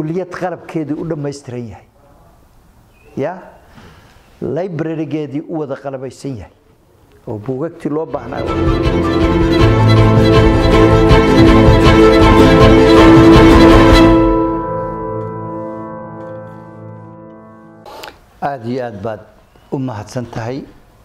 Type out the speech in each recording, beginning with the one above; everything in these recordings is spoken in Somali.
kuliyad qalabkeedii u dhammaystiran yahay ya librarygeedii u wada qalabaysan yahay oo buugagtii loo baahnaa aada iyo aad baad u mahadsan tahay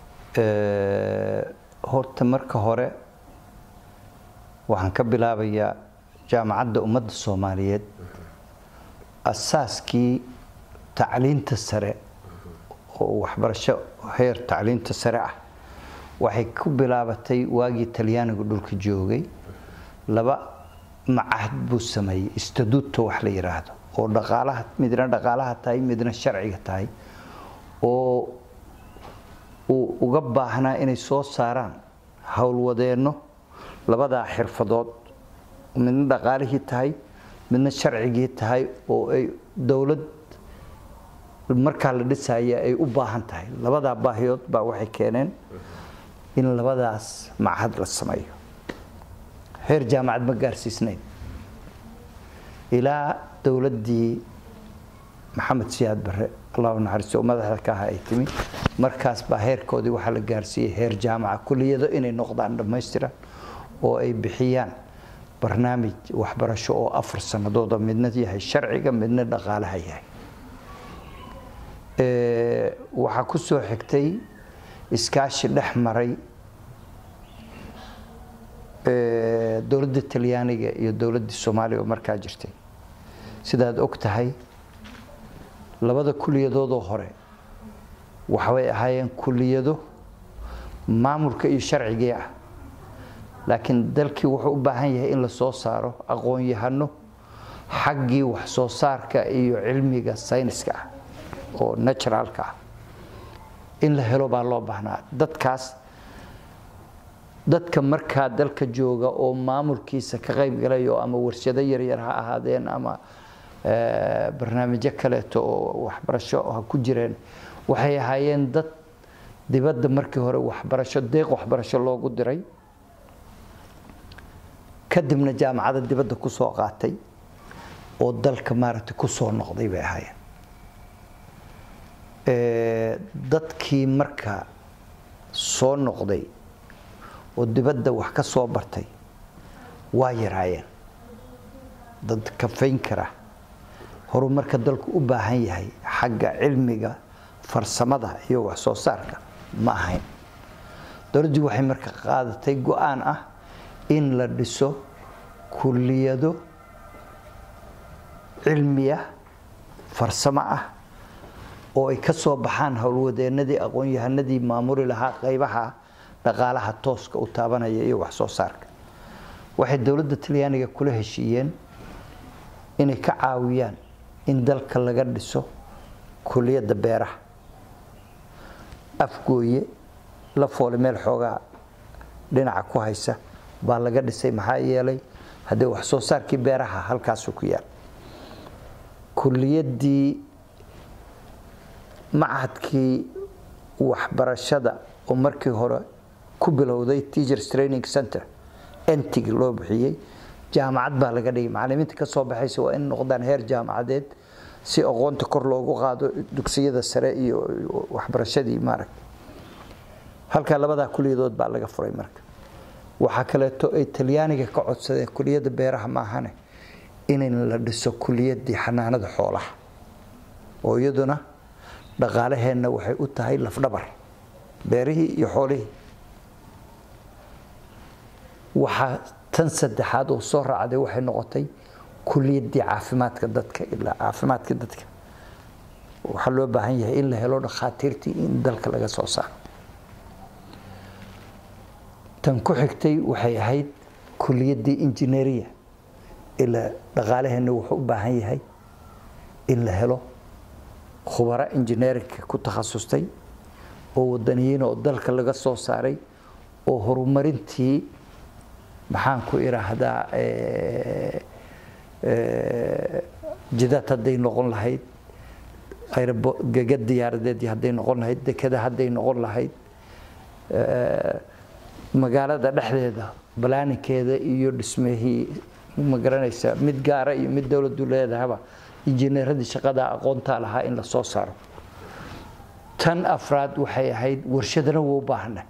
horta marka hore waxaan ka bilaabayaa jaamacadda ummadda soomaaliyeed asaaskii tacliinta sare oo waxbarasho heer tacliinta sare ah waxay ku bilaabatay waagii talyaanigu dhulka joogay laba macahad buu sameeyey istaduudta wax la yidhaahdo oo dhaqaalaha midna dhaqaalaha tahay midna sharciga tahay oo uu uga baahnaa inay soo saaraan howlwadeenno labadaa xirfadood midna dhaqaalihii tahay midna sharcigii tahay oo ay dowlad markaa la dhisaya ay u baahan tahay labadaa baahiyood baa waxay keeneen in labadaas machad la sameeyo heer jaamacad ma gaarsiisnayn ilaa dowladdii maxamed siyaad barre allahu naxariisto oo madaxda ka aha ay timi markaas baa heerkoodii waxaa la gaarsiiyey heer jaamaca kuliyado inay noqdaan dhammaystiran oo ay bixiyaan barnaamij waxbarasho oo afar sanadooda midna yahay sharciga midna dhaqaalaha yahay waxaa ku soo xigtay iskaashi dhex maray dowladda talyaaniga iyo dowladdii soomaaliya oo markaa jirtay sidaad og tahay labada kuliyadoodoo hore waxbay ahaayeen kuliyado maamulka iyo sharcigii ah laakiin dalkii wuxuu u baahan yahay in la soo saaro aqoon-yahano xaggii wax soo saarka iyo cilmiga sayniska ah oo naturaalka ah in la helo baa loo baahnaa dadkaas dadka markaa dalka jooga oo maamulkiisa ka qayb galayo ama warshado yaryar ha ahaadeen ama barnaamijyo kaleeto oo waxbarasho ha ku jireen waxay ahaayeen dad dibadda markii hore waxbarasho deeq waxbarasho loogu diray kadibna jaamacada dibadda ku soo qaatay oo dalka maaragtay ku soo noqday bay ahaayeen dadkii marka soo noqday oo dibadda wax ka soo bartay waa yaraayeen dad kafayn kara horumarka dalku u baahan yahay xagga cilmiga farsamada iyo wax soo saarka ma ahayn dowladdii waxay marka qaadatay go-aan ah in la dhiso kuliyado cilmiya farsamo ah oo ay ka soo baxaan howlwadeenadii aqoon-yahanadii maamuli lahaa qaybaha dhaqaalaha tooska u taabanaya iyo wax soo saarka waxay dowladda talyaaniga kula heshiiyeen inay ka caawiyaan in dalka laga dhiso kuliyadda beeraha afgooye la foole meel xoogaa dhinaca ku haysa baa laga dhisay maxaa yeelay haddee wax soo saarkii beeraha halkaasu ku yaal kuliyaddii machadkii waxbarashada oo markii hore ku bilowday teachers training center entig loo bixiyey jaamacad baa laga dhigay macalimiinta ka soo baxaysa waa in noqdaan heer jaamacadeed si aqoonta kor loogu qaado dugsiyada sare iyo waxbarashadii maaragta halkaa labadaa kuliyadood baa laga furay marka waxaa kaleeto ay talyaaniga ka codsadeen kuliyadda beeraha maahane in la dhiso kuliyaddii xanaanada xoolaha oo iyaduna dhaqaalaheenna waxay u tahay lafdhabar beerihii iyo xoolihii waxaa tan saddexaad oo soo raacday waxay noqotay kuliyaddii caafimaadka dadka ilaa caafimaadka dadka waxaa loo baahan yahay in la helo dhakhaatiirtii in dalka laga soo saaro tan ku xigtay waxay ahayd kuliyaddii injineeriya ilaa dhaqaalaheenna wuxuu u baahan yahay in la helo khubaro injineerinka ku takhasustay oo wadaniyiin oo dalka laga soo saaray oo horumarintii maxaan ku idhaahdaa jidad hadday noqon lahayd gega diyaaradeed hadday noqon lahayd dekada hadday noqon lahayd magaalada dhexdeeda balaaninkeeda iyo dhismehii ma garanaysa mid gaara iyo mid dowladdu leedahaba injineeradii shaqada aqoontaa lahaa in la soo saaro tan afraad waxay ahayd warshadana waa u baahana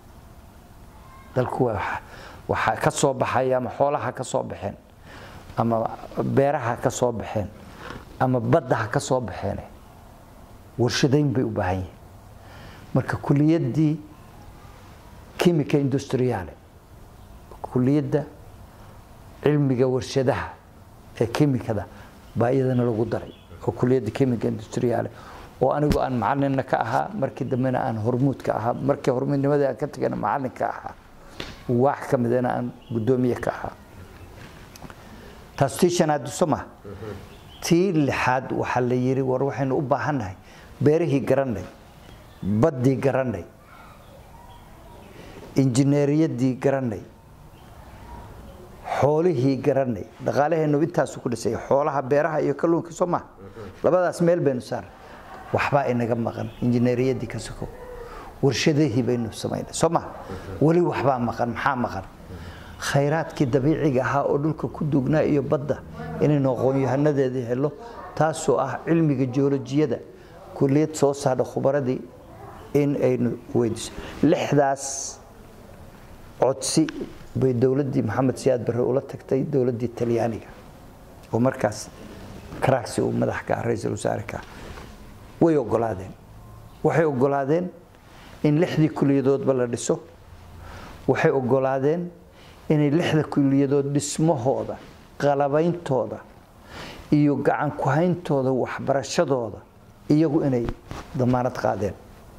dalku waxaa ka soo baxaya ama xoolaha ka soo baxeen ama beeraha ka soo baxeen ama baddaha ka soo baxeen warshadayn bay u baahan yihiin marka kuliyaddii chimica industriale kuliyadda cilmiga warshadaha ee kimikada baa iyadana lagu daray oo kuliyadda chimica industriale oo anigu aan macalinna ka ahaa markii dambena aan hormuud ka ahaa markii hormuudnimadii aan ka tagana macalin ka ahaa waax ka midana aan guddoomiye ka ahaa taas tii shanaad soma tii lixaad waxaa la yidhi war waxaynu u baahannahay beerihii garanay baddii garanay injineeriyadii garanay xoolihii garanay dhaqaalaheennu intaasu ku dhisay xoolaha beeraha iyo kalluunka soo maha labadaas meel baynu saar waxbaa inaga maqan injineeriyadii ka sokow warshadihii baynu samaynay soo maha weli waxbaa maqan maxaa maqan khayraadkii dabiiciga ahaa oo dhulka ku duugnaa iyo badda inaynu aqoon-yahanadeedii helo taasoo ah cilmiga joolojiyada kuliyad soo saadha khubaradii in aynu weydiiso lixdaas codsi bay dowladdii maxamed siyaad barre ula tagtay dowladdii talyaaniga oo markaas karaagsi uu madax ka ah ra-iisul wasaare ka way ogolaadeen waxay ogolaadeen in lixdii kuliyadoodba la dhiso waxay ogolaadeen inay lixda kuliyadood dhismahooda qalabeyntooda iyo gacan ku-hayntooda waxbarashadooda iyagu inay damaanad qaadeen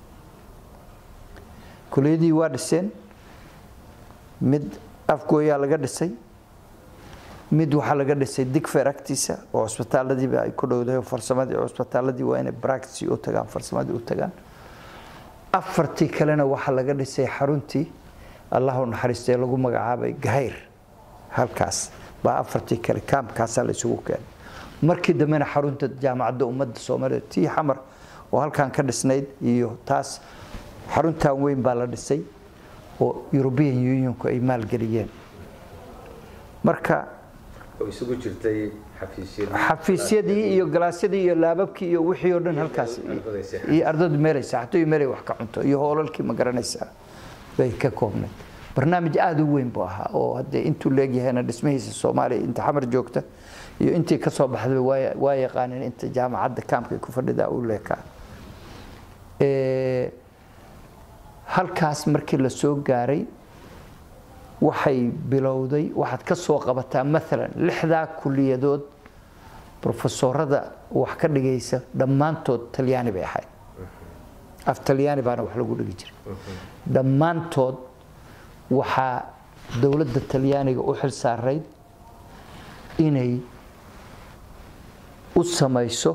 kuliyadii waa dhiseen mid afgooyaa laga dhisay mid waxaa laga dhisay digfer agtiisa oo cusbitaaladiiba ay ku dhowdahay oo farsamadii cusbitaaladii waa inay bractici u tagaan farsamadii u tagaan afartii kalena waxaa laga dhisay xaruntii allahu naxariistee lagu magacaabay gahayr halkaas baa afartii kale kaamkaasaa la isugu keenay markii dambena xarunta jaamacadda ummadda soomaaliya tii xamar oo halkan ka dhisnayd iyo taas xaruntan weyn baa la dhisay oo european unionku ay maalgeliyeen marka isugu jirtay xafiisyadii iyo galaasyadii iyo laababkii iyo wixii oo dhan halkaas iyo ardaydu meelay saaxato iyo meelay wax ka cunto iyo hoolalkii ma garanaysaa bay ka koobnayd barnaamij aada u weyn buu ahaa oo haddee intuu leegyahayna dhismihiisa soomaaliya inta xamar joogta iyo intii ka soo baxday waa yaqaaneen inta jaamacadda kaamka ku fadhidaa uu leekaa halkaas markii la soo gaaray waxay bilowday waxaad ka soo qabataa maalan lixdaa kuliyadood brofesorada wax ka dhigaysa dhammaantood talyaani bay ahayd af talyaani baana wax lagu dhigi jiray dhammaantood waxaa dowladda talyaaniga u xil saarayd inay u samayso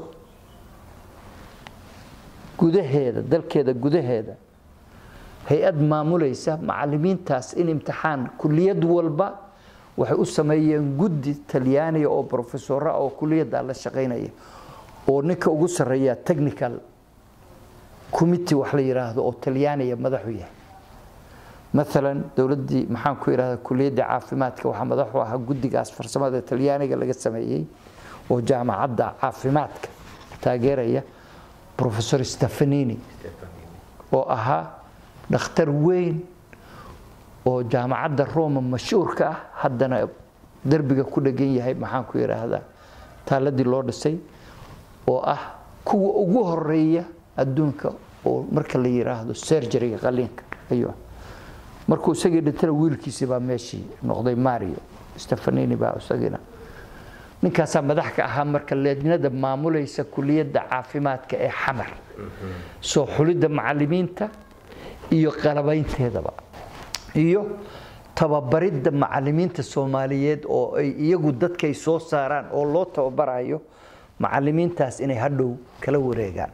gudaheeda dalkeeda gudaheeda hay-ad maamulaysa macalimiintaas in imtixaan kuliyad walba waxay u sameeyeen guddi talyaaniga oo brofesora oo kuliyadda la shaqaynaya oo ninka ugu sarreeya technical committee wax la yidhaahdo oo talyaaniga madaxu yahay maalan dowladdii maxaan ku yidhahda kuliyadda caafimaadka waxaa madaxu ahaa guddigaas farsamada talyaaniga laga sameeyey oo jaamacadda caafimaadka taageeraya professor stefanini oo ahaa dhakhtar weyn oo jaamacadda roma mashhuurka ah haddana derbiga ku dhegan yahay maxaan ku yidhaahdaa taaladii loo dhisay oo ah kuwa ugu horeeya adduunka oo marka la yidhaahdo serjariga qaliinka ayuu markuu isagii dhintana wiilkiisii baa meeshii noqday mario stefanini baa isagina ninkaasaa madax ka ahaa marka leednada maamulaysa kuliyadda caafimaadka ee xamar soo xulidda macalimiinta iyo qalabaynteedaba iyo tababaridda macalimiinta soomaaliyeed oo ay iyagu dadkay soo saaraan oo loo tababarayo macalimiintaas inay hadhow kala wareegaan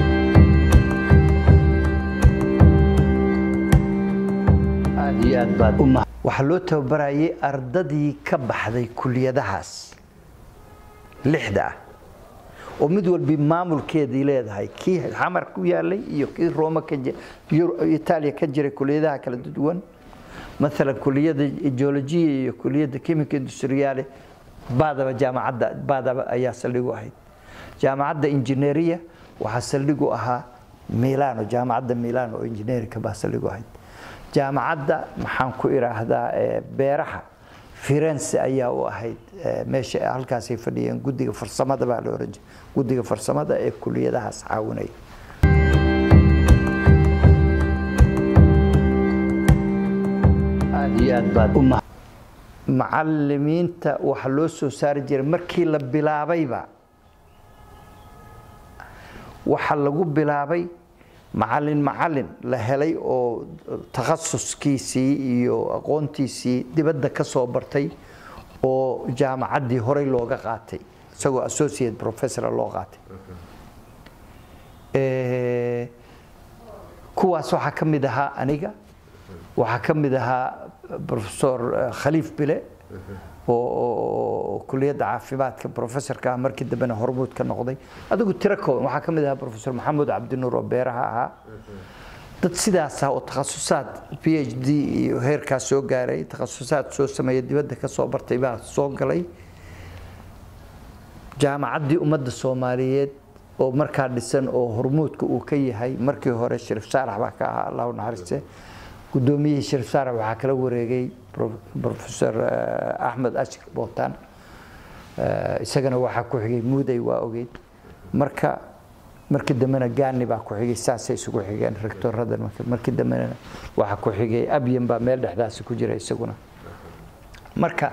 aad iyo aad baad waxaa loo tababarayay ardadii ka baxday kuliyadahaas lixda ah oo mid walbi maamulkeedii leedahay kii xamar ku yaalay iyo kii rooma ka itaaliya ka jiray kuliyadaha kala duwan maalan kuliyadda geologiya iyo kuliyadda chemical industriale baadaba jaamacadda baadaba ayaa saldhigu ahayd jaamacadda injineeriya waxaa saldhig u ahaa milano jaamacadda milano oo injineerinka baa saldhig u ahayd jaamacadda maxaan ku idhaahdaa beeraha firenze ayaa u ahayd meesha halkaasay fadhiyeen guddiga farsamada baa la oran jiray guddiga farsamada ee kuliyadahaas caawinaya aad iyo aad baad u macalimiinta waxaa loo soo saari jiray markii la bilaabayba waxaa lagu bilaabay macalin macalin la helay oo takhasuskiisii iyo aqoontiisii dibadda ka soo bartay oo jaamacaddii horey looga qaatay isagoo associate professor loo qaatay kuwaas waxaa ka mid ahaa aniga waxaa ka mid ahaa professor khaliif bile oo kuliyadda caafimaadka professorka ah markii dambena hormuud ka noqday adigu tiro kooban waxaa ka mid ahaa professor maxamuud cabdinuur oo beeraha ahaa dad sidaas ah oo takhasusaad p h d iyo heerkaas soo gaaray takhasusaad soo sameeya dibadda ka soo bartay baa soo galay jaamacaddii ummadda soomaaliyeed oo markaa dhisan oo hormuudka uu ka yahay markii hore shariif saalax baa ka ahaa allahu naxariiste guddoomiyihii shariif saalax waxaa kala wareegay professor axmed ashir bootaan isagana waxaa ku xigay muuday waa ogeyd marka markii dambena gaani baa ku xigay saasay isugu xigeen rectoradan markii dambena waxaa ku xigay abyan baa meel dhexdaasi ku jira isaguna marka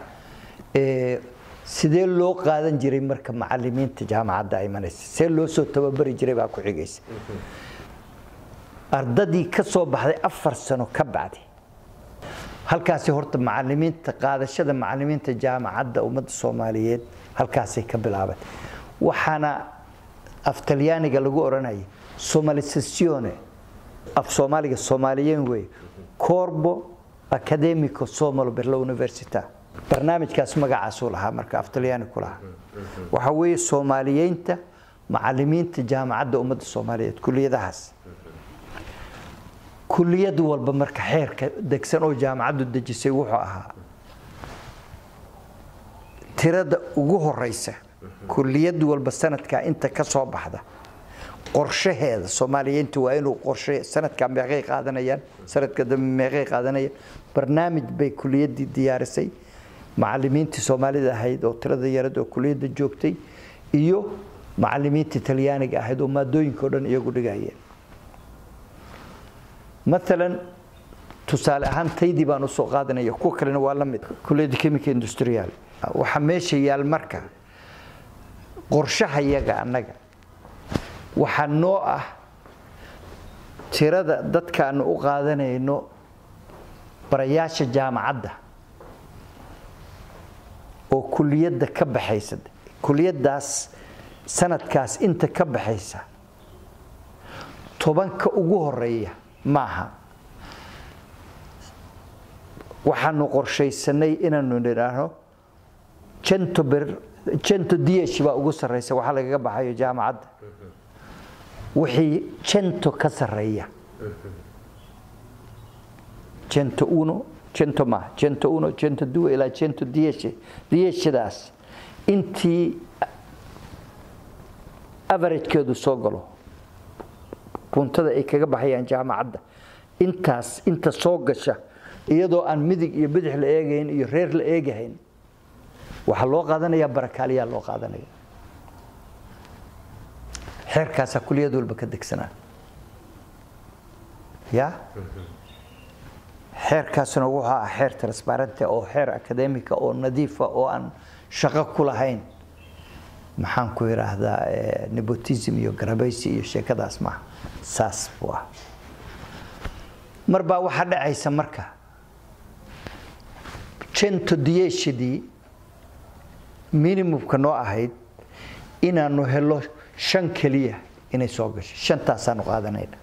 sidee loo qaadan jiray marka macalimiinta jaamacadda imanaysa see loo soo tababari jiray baa ku xigaysa ardadii ka soo baxday afar sano ka bacdi halkaasi horta macalimiinta qaadashada macalimiinta jaamacadda ummadda soomaaliyeed halkaasay ka bilaabatay waxaana af talyaaniga lagu odhanaya somalisazione af soomaaliga soomaaliyeen wey corbo academico somalo per la università barnaamijkaas magacaasuu lahaa marka af talyaani ku lahaa waxaa weeye soomaaliyeynta macalimiinta jaamacadda ummadda soomaaliyeed kuliyadahaas kuliyad walba marka xeerka degsan oo jaamacaddu dejisay wuxuu ahaa tirada ugu horeysa kuliyad walba sanadkaa inta ka soo baxda qorshaheeda soomaaliyiinta waa inuu qorshe sanadkaa meeqay qaadanayaan sanadka dambe meeqay qaadanayaan barnaamij bay kuliyaddii diyaarisay macalimiintii soomaalida ahayd oo tirada yarad oo kuliyadda joogtay iyo macalimiintii talyaaniga ahayd oo maadooyinka o dhan iyagu dhigayeen maalan tusaale ahaan taydii baan usoo qaadanaya kuwa kalena waa la mid kuliyadda chemical industrial waxaa meesha yaal marka qorshaha yaga annaga waxaa noo ah tirada dadkaanu u qaadanayno barayaasha jaamacadda oo kuliyadda ka baxaysa kuliyaddaas sanadkaas inta ka baxaysa tobanka ugu horeeya maaha waxaanu qorshaysanay inaanu nidhaahno janto ber janto diash baa ugu sarreysa waxaa lagaga baxayo jaamacadda wixii janto ka sarreeya janto uno janto ma janto uno janto due ilaa janto diash diashadaas intii averagekeedu soo galo buntada ay kaga baxayaan jaamacadda intaas inta soo gasha iyadoo aan midig iyo bidix la eegayn iyo reer la eegahayn waxaa loo qaadanayaa barakaaliyaa loo qaadanaya xeerkaasaa kuliyad walba ka degsanaa ya xeerkaasuna wuxuu ah xeer transparente oo xeer academica oo nadiifa oo aan shaqo ku lahayn maxaan ku idhaahdaa nepotism iyo garabaysi iyo sheekadaas maaha saas buu ah mar baa waxaa dhacaysa marka jento diyeeshadii minimumka noo ahayd inaanu helo shan keliya inay soo gasho shantaasaanu qaadanayna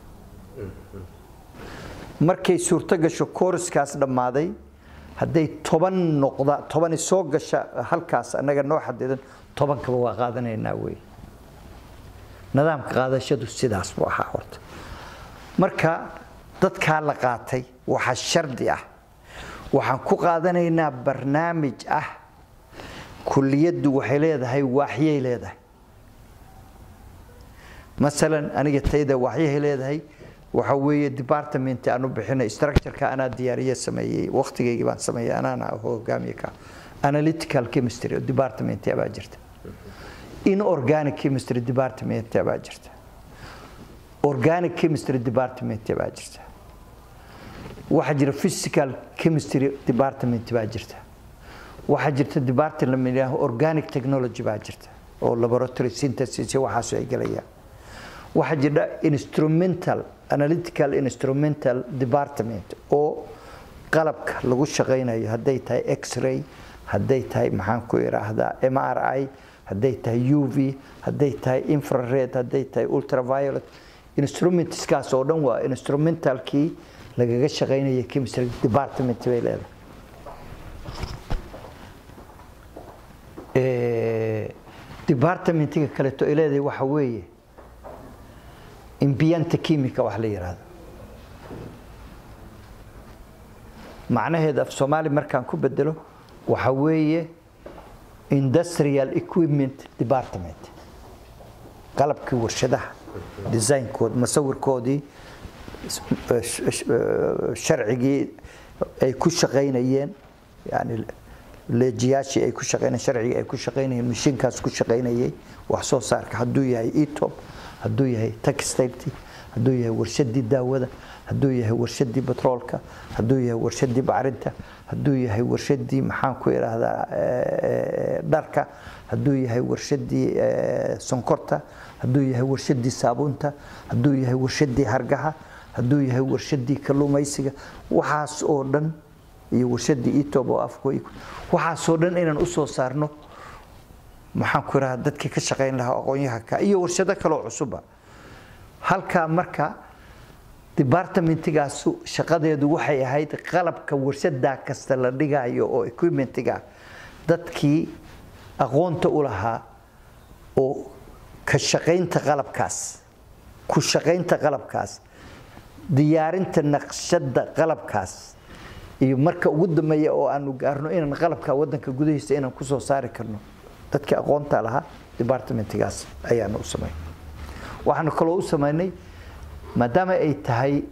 markay suurto gasho kooriskaas dhammaaday hadday toban noqda tobani soo gasha halkaas annaga noo xadidan tobankaba waa qaadanaynaa wey nidaamka qaadashadu sidaas buu ahaa horta marka dadkaa la qaatay waxaa shardi ah waxaan ku qaadanaynaa barnaamij ah kuliyaddu waxay leedahay waaxyay leedahay masalan aniga tayda waxyahay leedahay waxa weeye department aan u bixinay structure-ka anaa diyaariye sameeyey waqtigaygii baan sameeyey anaana hogaamiye ka analytical chemistry department baa jirta inorganic chemistry department baa jirta organic chemistry department baa jirta waxaa jira physical chemistry department baa jirta waxaa jirta department la yidhaaho organic technology baa jirta oo laboratory synthesis waxaas ay galayaan waxaa jira instrumental analytical instrumental department oo qalabka lagu shaqaynayo hadday tahay x-ray hadday tahay maxaan ku idhaahdaa m r i hadday tahay u v hadday tahay infrared hadday tahay ultraviolet instrumentskaas oo dhan waa instrumentalkii lagaga shaqaynaya chemistry department bay leedahay departmentiga kaleeto ay leedahay waxa weeye imbiyanta chemica wax la yidhaahdo macnaheeda af soomaali markaan ku bedelo waxa weeye industrial equipment department qalabkii warshadaha designkooda masawirkoodii sharcigii ay ku shaqaynayeen yani leejiyaashii ay ku shaqaynayeen sharcigii ay ku shaqaynayeen mashiinkaas ku shaqaynayay wax soo saarka hadduu yahay etop hadduu yahay textilety hadduu yahay warshadii daawada hadduu yahay warshadii batroolka hadduu yahay warshadii bacrinta hadduu yahay warshadii maxaan ku idhaahdaa dharka hadduu yahay warshadii sonkorta hadduu yahay warshadii saabuunta hadduu yahay warshadii hargaha hadduu yahay warshadii kalluumaysiga waxaas oo dhan iyo warshadii etob oo afku waxaasoo dhan inaan usoo saarno maxaan ku idhahdaa dadkii ka shaqayn lahaa aqoonyahanka iyo warshado kaloo cusuba halkaa marka departmentigaasu shaqadeedu waxay ahayd qalabka warshadaa kasta la dhigayo oo equipmentiga dadkii aqoonta u lahaa oo ka shaqaynta qalabkaas ku shaqaynta qalabkaas diyaarinta naqshada qalabkaas iyo marka ugu dambeeya oo aanu gaarno inaan qalabka wadanka gudahiisa inaan kusoo saari karno dadkii aqoonta lahaa departmentigaas ayaanu u samaynay waxaanu kaloo u samaynay maadaama ay tahay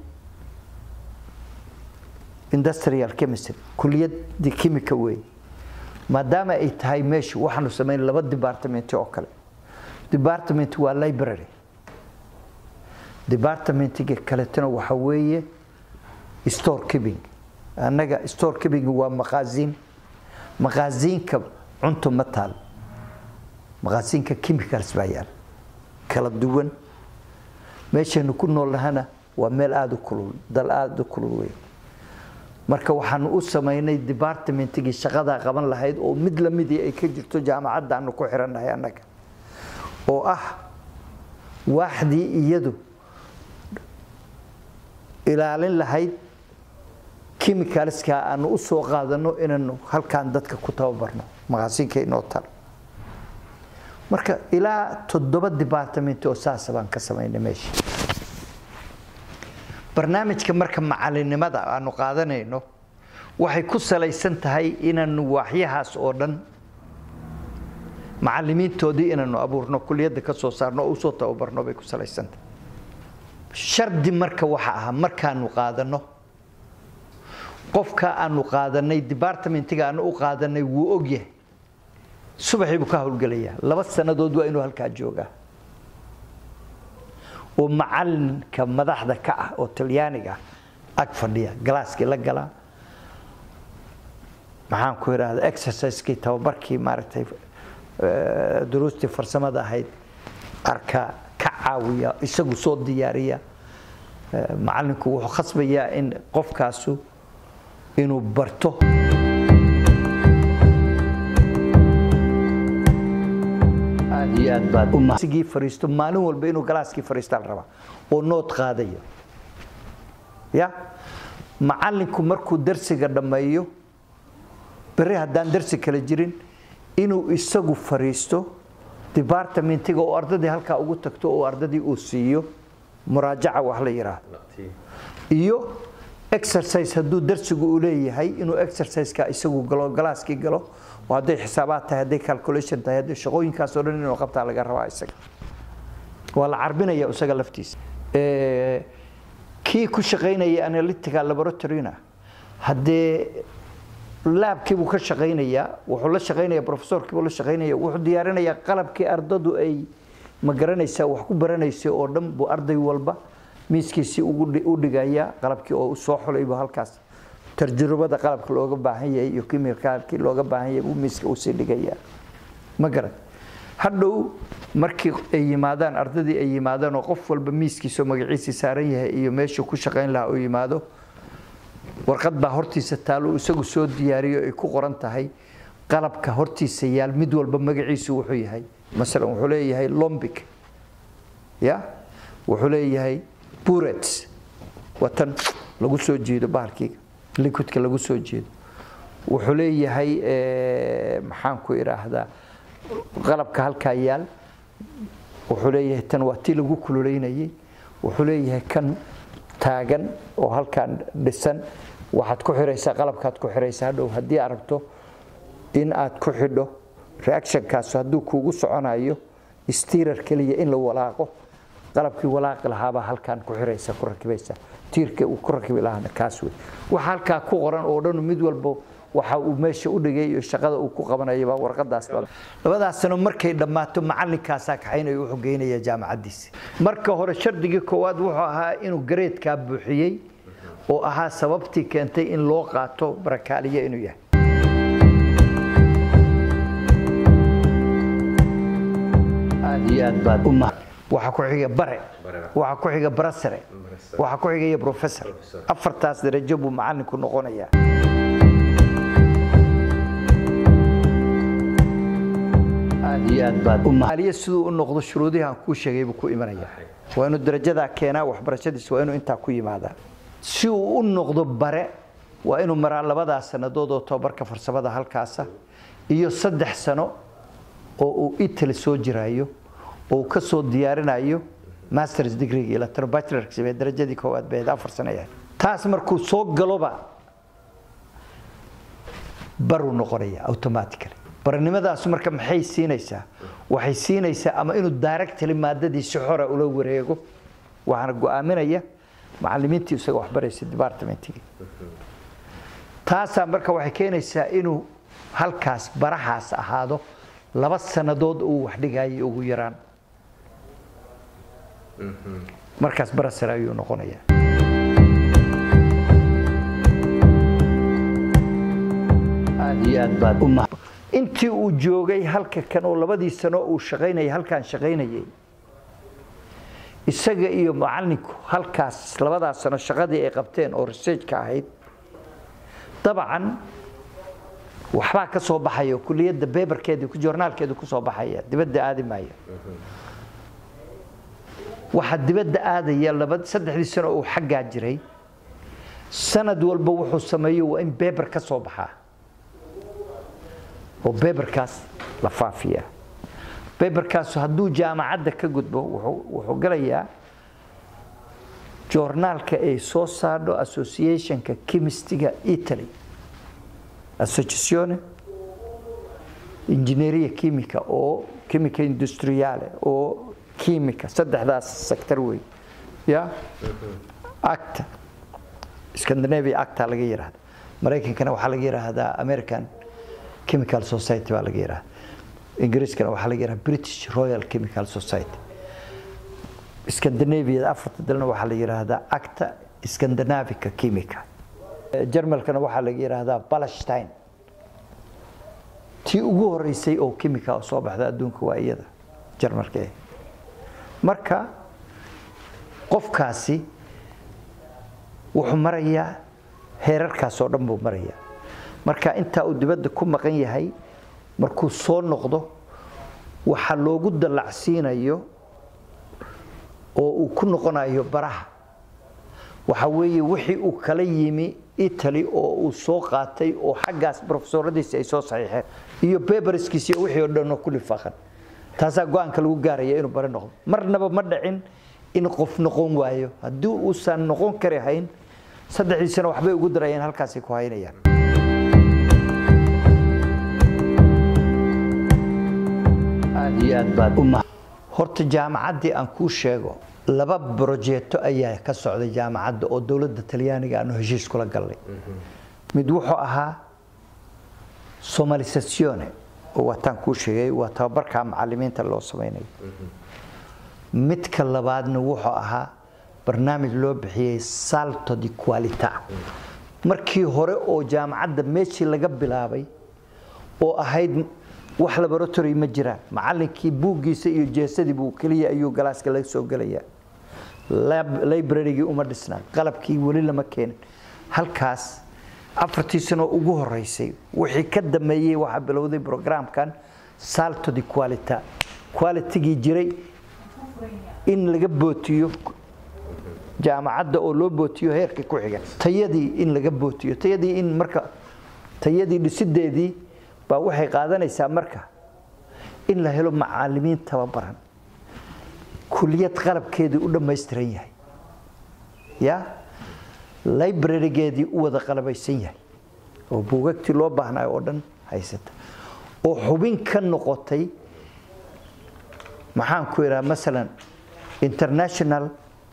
industrial chemistry kuliyadii chemica wey maadaama ay tahay meeshu waxaanu samaynay laba department oo kale department waa library departmentiga kaletana waxa weeye store keeping annaga store keeping waa maqaasiin maqaasiinka cunto ma taal maqaasiinka chemicals baa yaal kala duwan meeshaynu ku nool nahana waa meel aada u kulul dal aada u kulul weyn marka waxaanu u samaynay departmentigii shaqadaa qaban lahayd oo mid lamidii ay ka jirto jaamacadda aanu ku xirannahay annaga oo ah waaxdii iyadu ilaalin lahayd chemicalska aanu u soo qaadano inaanu halkaan dadka ku tababarno maqaasiinka inoo tal marka ilaa toddoba department oo saasa baan ka samaynay meesha barnaamijka marka macalinimada aanu qaadanayno waxay ku salaysan tahay inaanu waaxyahaas oo dhan macalimiintoodii inaanu abuurno kuliyadda ka soo saarno oo usoo tababarno bay ku salaysantahay shardi marka waxa ahaa markaanu qaadano qofka aanu qaadanay departmentiga aanu u qaadanay wuu ogyahay subaxii buu ka howlgelayaa laba sannadood waa inuu halkaa joogaa oo macalinka madaxda ka ah oo talyaaniga ag fadhiya galaaskii la galaa maxaan ku idhaahda exercisekii tababarkii maaragtay duruustii farsamada ahayd arkaa ka caawiya isagu soo diyaariya macalinku wuxuu khasbayaa in qofkaasu inuu barto aad iyo aad baad sigii fariisto maalin walba inuu galaaskii fariistaa la rabaa oo nood qaadayo ya macalinku markuu darsiga dhammeeyo beri haddaan darsi kale jirin inuu isagu fariisto departmentiga oo ardadii halkaa ugu tagto oo ardadii uu siiyo muraajaca wax la yidhaahdo iyo exercise hadduu darsigu uu leeyahay inuu exerciseka isagu galo galaaskii galo hadday xisaabaad tahay hadday calculation tahay hadday shaqooyinkaasoo dhan inuu qabtaa laga rabaa isaga waa la carbinaya isaga laftiisa kii ku shaqaynaya analytical laboratoryna haddee laabkiibuu ka shaqaynayaa wuxuu la shaqaynaya professorkiibuu la shaqaynaya wuxuu diyaarinayaa qalabkii ardadu ay ma garanaysaa wax ku baranaysa oo dhan buu arday walba miiskiisii u dhigaya qalabkii oo soo xulaybu halkaas tarjurubada qalabka looga baahan yahay iyo kimikaalkii looga baahan yahay buu miiska usii dhigaya ma garan hadhow markii ay yimaadaan ardadii ay yimaadaan oo qof walba miiskiisoo magaciisii saaran yahay iyo meeshuu ku shaqayn lahaa oo yimaado warqad baa hortiisa taalo isagu soo diyaariyo ay ku qoran tahay qalabka hortiisa yaal mid walba magaciisu wuxuu yahay masalan wuxuu leeyahay lombic ya wuxuu leeyahay burets watan lagu soo jeedo bahalkiiga liquidka lagu soo jeedo wuxuu leeyahay maxaan ku idhaahdaa qalabka halkaa yaal wuxuu leeyahay tan waa tii lagu kululeynayay wuxuu leeyahay kan taagan oo halkaan dhisan waxaad ku xiraysaa qalabkaad ku xiraysaa hadhow haddii aad rabto in aad ku xidho reactionkaas hadduu kuugu soconayo stiirar keliya in la walaaqo qalabkii walaaqi lahaabaa halkaan ku xiraysa ku rakibaysa tiirka uu ku rakibi lahaana kaas wey waxa halkaa ku qoran oo dhan mid walba waxa uu meesha u dhigay iyo shaqada uu ku qabanayaba warqadaas labadaas sano markay dhammaato macalinkaasaa kaxaynayo wuxuu geynaya jaamacaddiisa marka hore shardigii koowaad wuxuu ahaa inuu gareedkaa buuxiyey oo ahaa sababtii keentay in loo qaato barakaaliye inuu yahay aad iyo aad baad u mahad waxaa ku xiga bare waxaa ku xiga barasare waxaa ku xigaya professor afartaas darajo buu macalinku noqonayaa aad iyo aad baad u maaliya siduu u noqdo shuruudihii aan kuu sheegay buu ku imanaya waa inuu darajadaa keenaa waxbarashadiisa waa inuu intaa ku yimaadaa si uu u noqdo bare waa inuu maraa labadaas sannadood oo tobabarka farsamada halkaasa iyo saddex sano oo uu italy soo jiraayo oo uu ka soo diyaarinayo masters degree ila tano bachelorka samee darajadii koowaad beed afar sano yahay taas markuu soo galoba baruu noqonaya automatically baranimadaas marka maxay siinaysaa waxay siinaysaa ama inuu directly maadadii si xora ula wareego waxaana go'aaminaya macalimiintii isaga waxbaraysa departmentigii taasaa marka waxay keenaysaa inuu halkaas barahaas ahaado laba sannadood uu wax dhigayay ugu yaraan markaas barasare ayuu noqonayaa aad iyo aad baad u mahad intii uu joogay halka kan oo labadii sano uu shaqaynayay halkaan shaqaynayay isaga iyo macalinku halkaas labadaas sano shaqadii ay qabteen oo researchka ahayd dabcan waxbaa ka soo baxaya kuliyadda beberkeedi joornaalkeedu ku soo baxaya dibadda aadi maayo waxaa dibadda aadaya laba saddexdii sano uu xaggaa jiray sanad walba wuxuu sameeyo waa in beber ka soo baxaa oo beberkaas la faafiyaa beberkaas hadduu jaamacadda ka gudbo wuxuu galayaa joornaalka ay soo saadho associationka chemistiga italy associazione ingegneria chimica oo chimica industriale oo chimica saddexdaas sector wey ya acta scandinavia acta laga yiraahda maraykankana waxaa laga yiraahdaa american chemical society baa laga yiraahda ingiriiskana waxaa laga yiraahdaa british royal chemical society scandinavia afarta dalna waxaa la yiraahdaa acta scandinavica chimica jarmalkana waxaa laga yiraahdaa palestine tii ugu horeysay oo chemica oo soo baxda adduunka waa iyada jarmalka eh marka qofkaasi wuxuu marayaa heerarkaas oo dhan buu marayaa marka intaa uu dibadda ku maqan yahay markuu soo noqdo waxaa loogu dallacsiinayo oo uu ku noqonayo baraha waxa weeye wixii uu kala yimi italy oo uu soo qaatay oo xaggaas profesoradiisi ay soo saxiixeen iyo beberskiisi wixii oo dhan oo ku lifaaqan taasaa go-aanka lagu gaaraya inuu bari noqdo marnaba ma dhicin in qof noqon waayo haddii uusan noqon kari hayn saddexdii sano waxbay ugu darayeen halkaasay ku haynayaan aad iyo aad baad u mahad horta jaamacaddii aan kuu sheego laba brojeeto ayaa ka socday jaamacadda oo dowladda talyaaniga aanu heshiis kula galnay mid wuxuu ahaa somalisazione oo waataan kuu sheegay waa tababarka macalimiinta loo samaynayo midka labaadna wuxuu ahaa barnaamij loo bixiyey salto di qualita markii hore oo jaamacadda meeshii laga bilaabay oo ahayd wax laboratory ma jiraan macalinkii buuggiisa iyo jeesadii buu keliya ayuu galaaska laga soo gelayaa librarygii uma dhisnaa qalabkii weli lama keenin halkaas afartii sano ugu horeysay wixii ka dameeyey waxaa bilowday programkan salto di qualita qualitygii jiray in laga bootiyo jaamacadda oo loo bootiyo heerka ku xiga tayadii in laga bootiyo tayadii in marka tayadii dhisideedii baa waxay qaadanaysaa marka in la helo macalimiin tababaran kuliyad qalabkeedii u dhammaystiran yahay ya librarygeedii u wada qalabaysan yahay oo buugagtii loo baahnayo oo dhan haysata oo xubin ka noqotay maxaan ku idhaha masalan international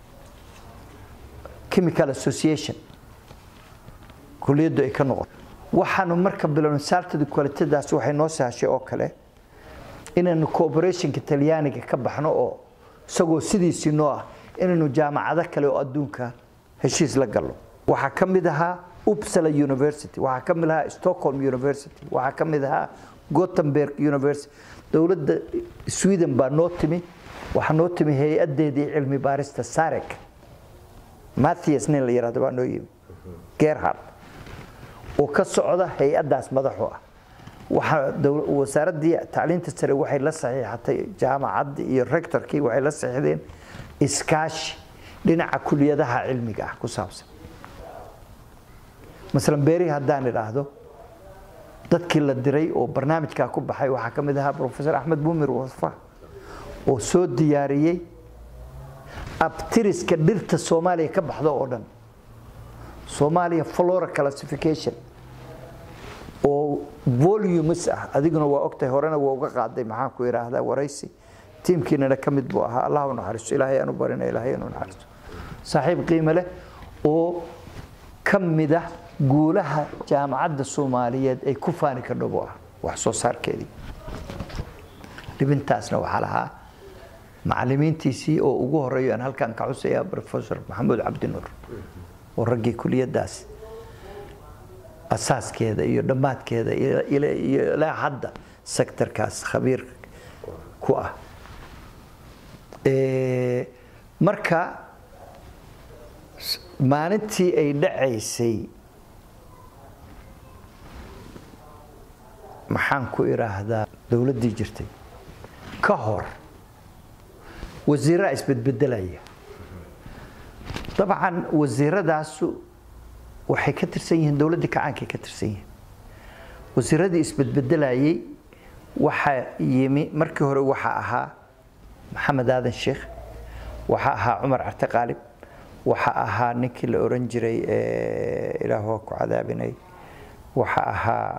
chemical association kuliyaddu ay ka noqoto waxaanu marka bilowna saaltada kualitadaas waxay noo sahashay oo kale inaynu cooperationka talyaaniga ka baxno oo isagoo sidiisii noo ah inaynu jaamacado kale oo adduunka heshiis la galno waxaa ka mid ahaa upsala university waxaa ka mid ahaa stockholm university waxaa ka mid ahaa gothenburg university dowladda sweden baa noo timi waxaa noo timi hay-adeedii cilmi baarista sarek mathias nin la yihahdo baa noo yimi gerhard oo ka socda hay-addaas madaxu ah waxaa wasaaraddii tacliinta sare waxay la saxiixatay jaamacaddii iyo rectorkii waxay la saxiixdeen iskaashi dhinaca kuliyadaha cilmiga ah ku saabsan masalan beeri haddaan idhaahdo dadkii la diray oo barnaamijkaa ku baxay waxaa ka mid ahaa professor axmed bumir wasfa oo soo diyaariyey abtiriska dhirta soomaaliya ka baxda oo dhan soomaaliya flora classification oo volumes ah adiguna waa ogtahay horena waa uga qaaday maxaan ku idhaahdaa waraysi tiimkiinana ka mid buu ahaa allah u naxariisto ilaahay aanu barina ilaahay aanu naxariisto saaxiib qiimo leh oo ka mid ah guulaha jaamacadda soomaaliyeed ay ku faani kardho buu ah wax soo saarkeedii dhibintaasna waxaa lahaa macalimiintiisii oo ugu horeeyo aan halkan ka xusaya professor maxamuud cabdinuur oo raggii kuliyadaas asaaskeeda iyo dhammaadkeeda iyo ilaa hadda sectorkaas khabiir ku ah marka maalintii ay dhacaysay maxaan ku idhaahdaa dowladdii jirtay ka hor wasiiraa isbedbedelaya dabcan wasiiradaasu waxay ka tirsan yihiin dowladdii kacaankay ka tirsan yihiin wasiiradii isbedbedelayay waxaa yimi markii hore waxaa ahaa maxamed aadan sheekh waxaa ahaa cumar carte qaalib waxaa ahaa ninkii la oran jiray ilaah ku cadaabinay waxaa ahaa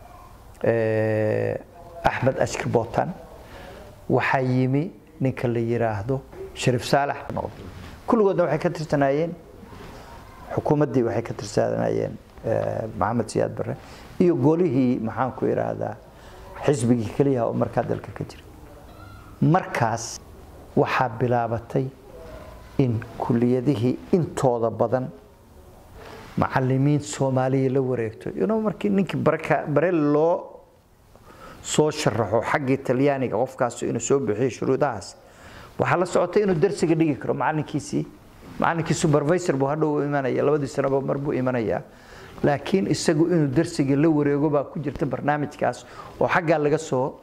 axmed ashkir bootan waxaa yimi ninka la yiraahdo shariif saalax noqday kulligoodna waxay ka tirsanaayeen xukuumaddii waxay ka tirsanayeen maxamed siyaad barre iyo golihii maxaan ku idhaahdaa xisbigii keliyaha oo markaa dalka ka jiray markaas waxaa bilaabatay in kuliyadihii intooda badan macalimiin soomaaliya la wareegto ino markii ninkii bare loo soo sharaxo xaggii talyaaniga qofkaas inuu soo bixiyo shuruudahaas waxaa la socotay inuu darsiga dhigi karo macalinkiisii macalinkii supervisor buu hadhow u imanaya labadii sanoba mar buu imanayaa laakiin isagu inuu darsiga la wareego baa ku jirta barnaamijkaas oo xaggaa laga soo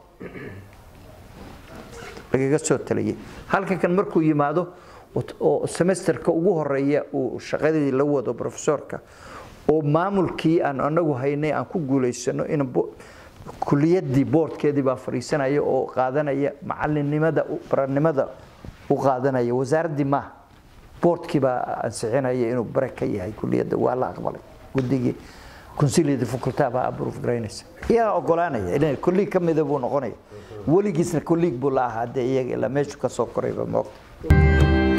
lagaga soo taliyay halkan kan markuu yimaado oo semesterka ugu horeeya uu shaqadii la wado profesorka oo maamulkii aan anagu haynay aan ku guulaysano in kuliyadii boordkeedii baa fadhiisanaya oo qaadanaya macalinimada baranimada u qaadanaya wasaaraddii maaha boordkii baa ansixinaya inuu bare ka yahay kuliyadda waa la aqbalay guddigii consilia de faculta baa approve garaynaysa iyagaa ogolaanaya inay kolliig ka mida buu noqonaya weligiisna kolliig buu la ahaa dee iyaga ilaa meeshu ka soo korayba moogta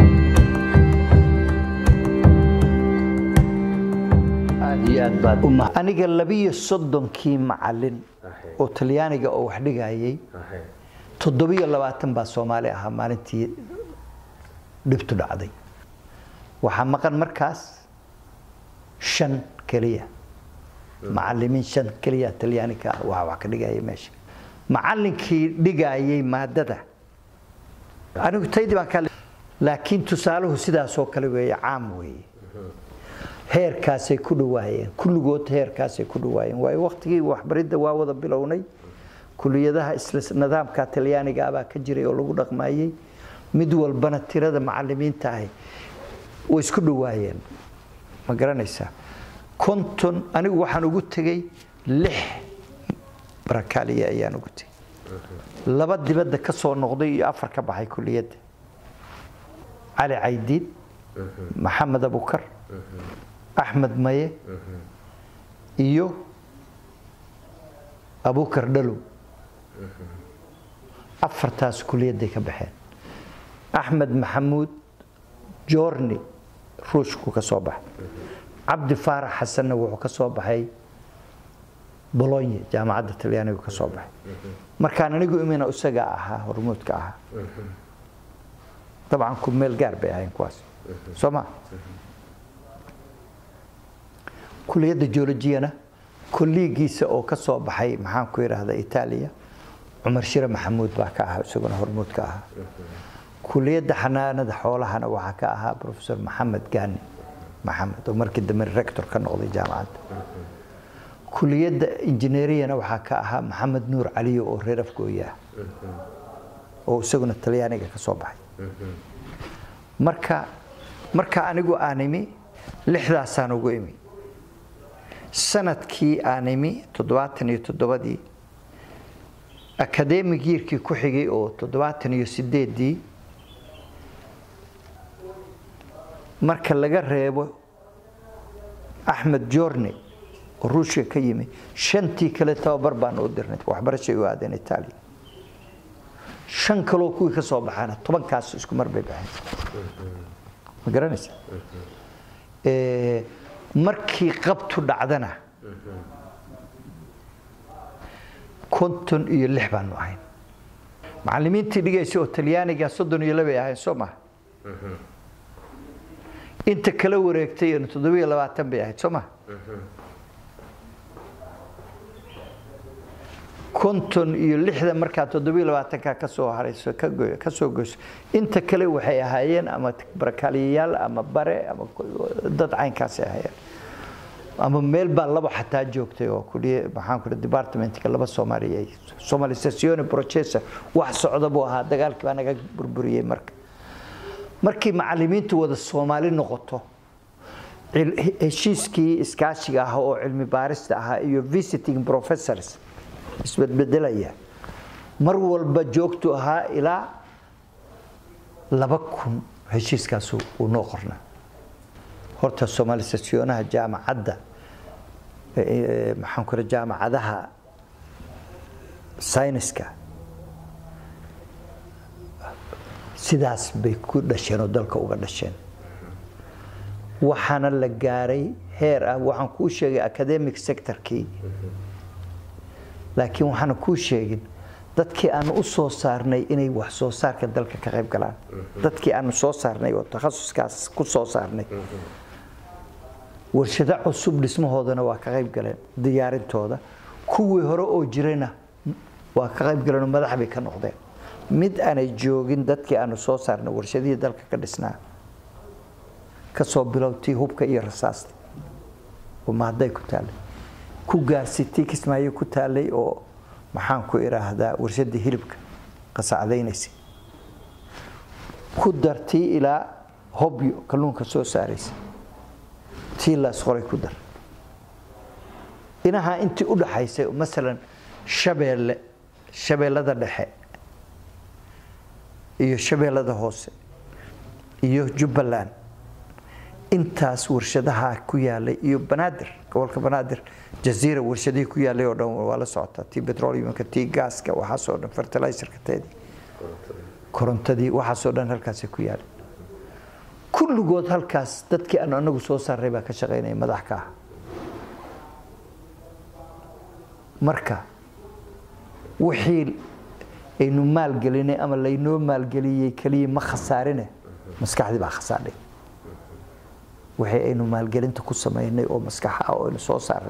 aad iyo aad baad uma aniga labiyo soddonkii macalin Ahe. oo talyaaniga oo wax dhigayay Ahe. toddobiyo labaatan baa soomaali ahaa maalintii dhibtu dhacday waxaa maqan markaas shan keliya macalimiin shan keliya talyaaniga ah waa wax ka dhigaya meesha macalinkii dhigayay maadada anigu taydii baan ka laakiin tusaaluhu sidaasoo kale weeye caam weeye heerkaasay ku dhawaayeen kulligood heerkaasay ku dhawaayeen waayo waqtigii waxbaridda waa wada bilownay kuliyadaha isla nidaamka talyaaniga ah baa ka jiray oo lagu dhaqmayey mid walbana tirada macalimiinta ahi way isku dhawaayeen ma garanaysaa konton anigu waxaan ugu tegey lix barakaaliya ayaan ugu tegey laba dibadda ka soo noqday iyo afar ka baxay kuliyadda cali caydiid maxamed abukar axmed maye iyo abukar dhalow afartaas kuliyadday ka baxeen axmed maxamuud joorni ruushku ka soo baxay cabdi faarax xasanna wuxuu ka soo baxay bolonye jaamacadda talyaanigu ka soo baxay markaan anigu imina isaga ahaa hormuudka ahaa dabcan ku meel gaar bay ahayn kuwaas soo ma kuliyadda geologiyana kolliigiisa oo ka soo baxay maxaan ku idhaahda itaaliya cumar shire maxamuud baa ka ahaa isaguna hormuud ka ahaa kuliyadda xanaanada xoolahana waxaa ka ahaa professor maxamed gaani maxamed oo markii dambe rector ka noqday jaamacadda kuliyadda injineeriyana waxaa ka ahaa maxamed nuur caliyo oo reer afgooya ah oo isaguna talyaaniga ka soo baxay marka marka anigu aan imi lixdaasaan ugu imi sanadkii aan imi toddobaatan iyo toddobadii akademig yiirkii ku xigay oo toddobaatan iyo sideedii marka laga reebo axmed joorne oo ruushka ka yimi shantii kale tababar baan u dirnay waxbarashay u aadeen itaaliya shan kaloo kuwii ka soo baxaana tobankaas isku mar bay baxeen ma garanaysa markii qabtu dhacdana konton iyo lix baanu ahayn macalimiintii dhigaysa oo talyaaniga soddon iyo labay ahayn soo maha inta kala wareegtay toddobiyo labaatan bay ahayd soo maha konton iyo lixda markaa toddobiyo labaatanka ka soo harayso ka soo goyso inta kale waxay ahaayeen ama barakaaliyayaal ama bare ama dad caynkaasay ahaayeen ama meel baa laba xataa joogtay oo kuliye maxaan ku departmentka laba soomaaliya somalisazione processa wax socda buu ahaa dagaalkii baa naga burburiyey marka markii macalimiintu wada soomaali noqoto heshiiskii iskaashiga ah oo cilmi baarista ahaa iyo visiting professors isbedbedelaya mar walba joogtu ahaa ilaa laba kun heshiiskaas uu noo qornaa horta somalisasionaha jaamacadda maxaan ku jaamacadaha sayniska sidaas bay ku dhasheen oo dalka uga dhasheen waxaana la gaaray heer ah waxaan kuu sheegay academic sectorkii laakiin waxaana kuu sheegin dadkii aanu u soo saarnay inay wax soo saarka dalka ka qayb galaan dadkii aanu soo saarnay oo takhasuskaas ku soo saarnay warshado cusub dhismahoodana waa ka qayb galeen diyaarintooda kuwii hore oo jirayna waa ka qayb galeen oo madax bay ka noqdeen mid aanay joogin dadkii aanu soo saarnay warshadihii dalka ka dhisnaa kasoo bilowtii hubka iyo rasaasta oo mahadday ku taallay ku gaarsitii kismaayo ku taallay oo maxaan ku idhaahdaa warshadii hilibka qasacdaynaysay ku dartii ilaa hobyo kalluunka soo saaraysa tii laas qoray ku dar inahaa intii u dhaxaysay masalan shabeelle shabeellada dhexe iyo shabeellada hoose iyo jubbaland intaas warshadaha ku yaalay iyo banaadir gobolka banaadir jaziira warshadihii ku yaalay oo dhan waa la socotaa tii petroleumka tii gaaska waxaasoo dhan fertilizerka teedii korontadii waxaasoo dhan halkaasay ku yaalay kulligood halkaas dadkii aanu anagu soo saaray baa ka shaqaynaya madax ka ah marka wixii aynu maalgelinay ama laynoo maalgeliyey keliya ma khasaarine maskaxdii baa khasaadhay wixii aynu maalgelinta ku samaynay oo maskaxa ah oo aynu soo saaray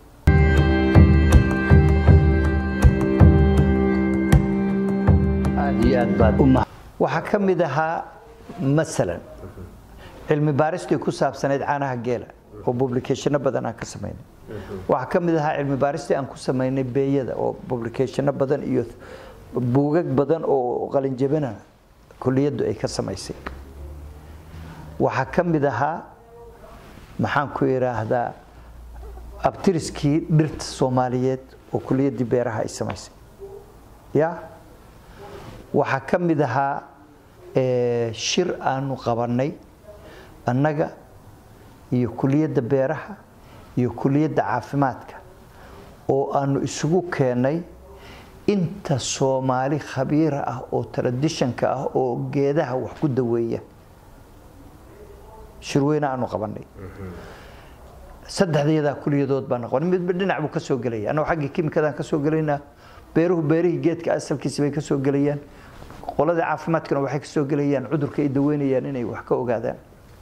aad iyo aad baad uma waxaa ka mid ahaa masalan cilmi baaristii ku saabsanayd caanaha geela oo publicationo badan aan ka samaynay waxaa ka mid ahaa cilmi baaristii aan ku samaynay beeyada oo publicationo badan iyo buugag badan oo qalinjabina kuliyaddu ay ka samaysay waxaa ka mid ahaa maxaan ku idhaahdaa abtiriskii dhirta soomaaliyeed oo kuliyaddii beeraha ay samaysay ya waxaa ka mid ahaa shir aanu qabannay annaga iyo kuliyadda beeraha iyo kuliyadda caafimaadka oo aanu isugu keennay inta soomaali khabiira ah oo traditionka ah oo geedaha wax ku daweeya shirweyne aanu qabannay saddexdayadaa kuliyadood baan qabanay midba dhinac buu ka soo gelaya annagu xaggii kimikadaan ka soo gelaynaa beeruhu beerihii geedka asalkiisa bay ka soo gelayaan qoladii caafimaadkana waxay ka soo gelayaan cudurka ay daweynayaan inay wax ka ogaadaan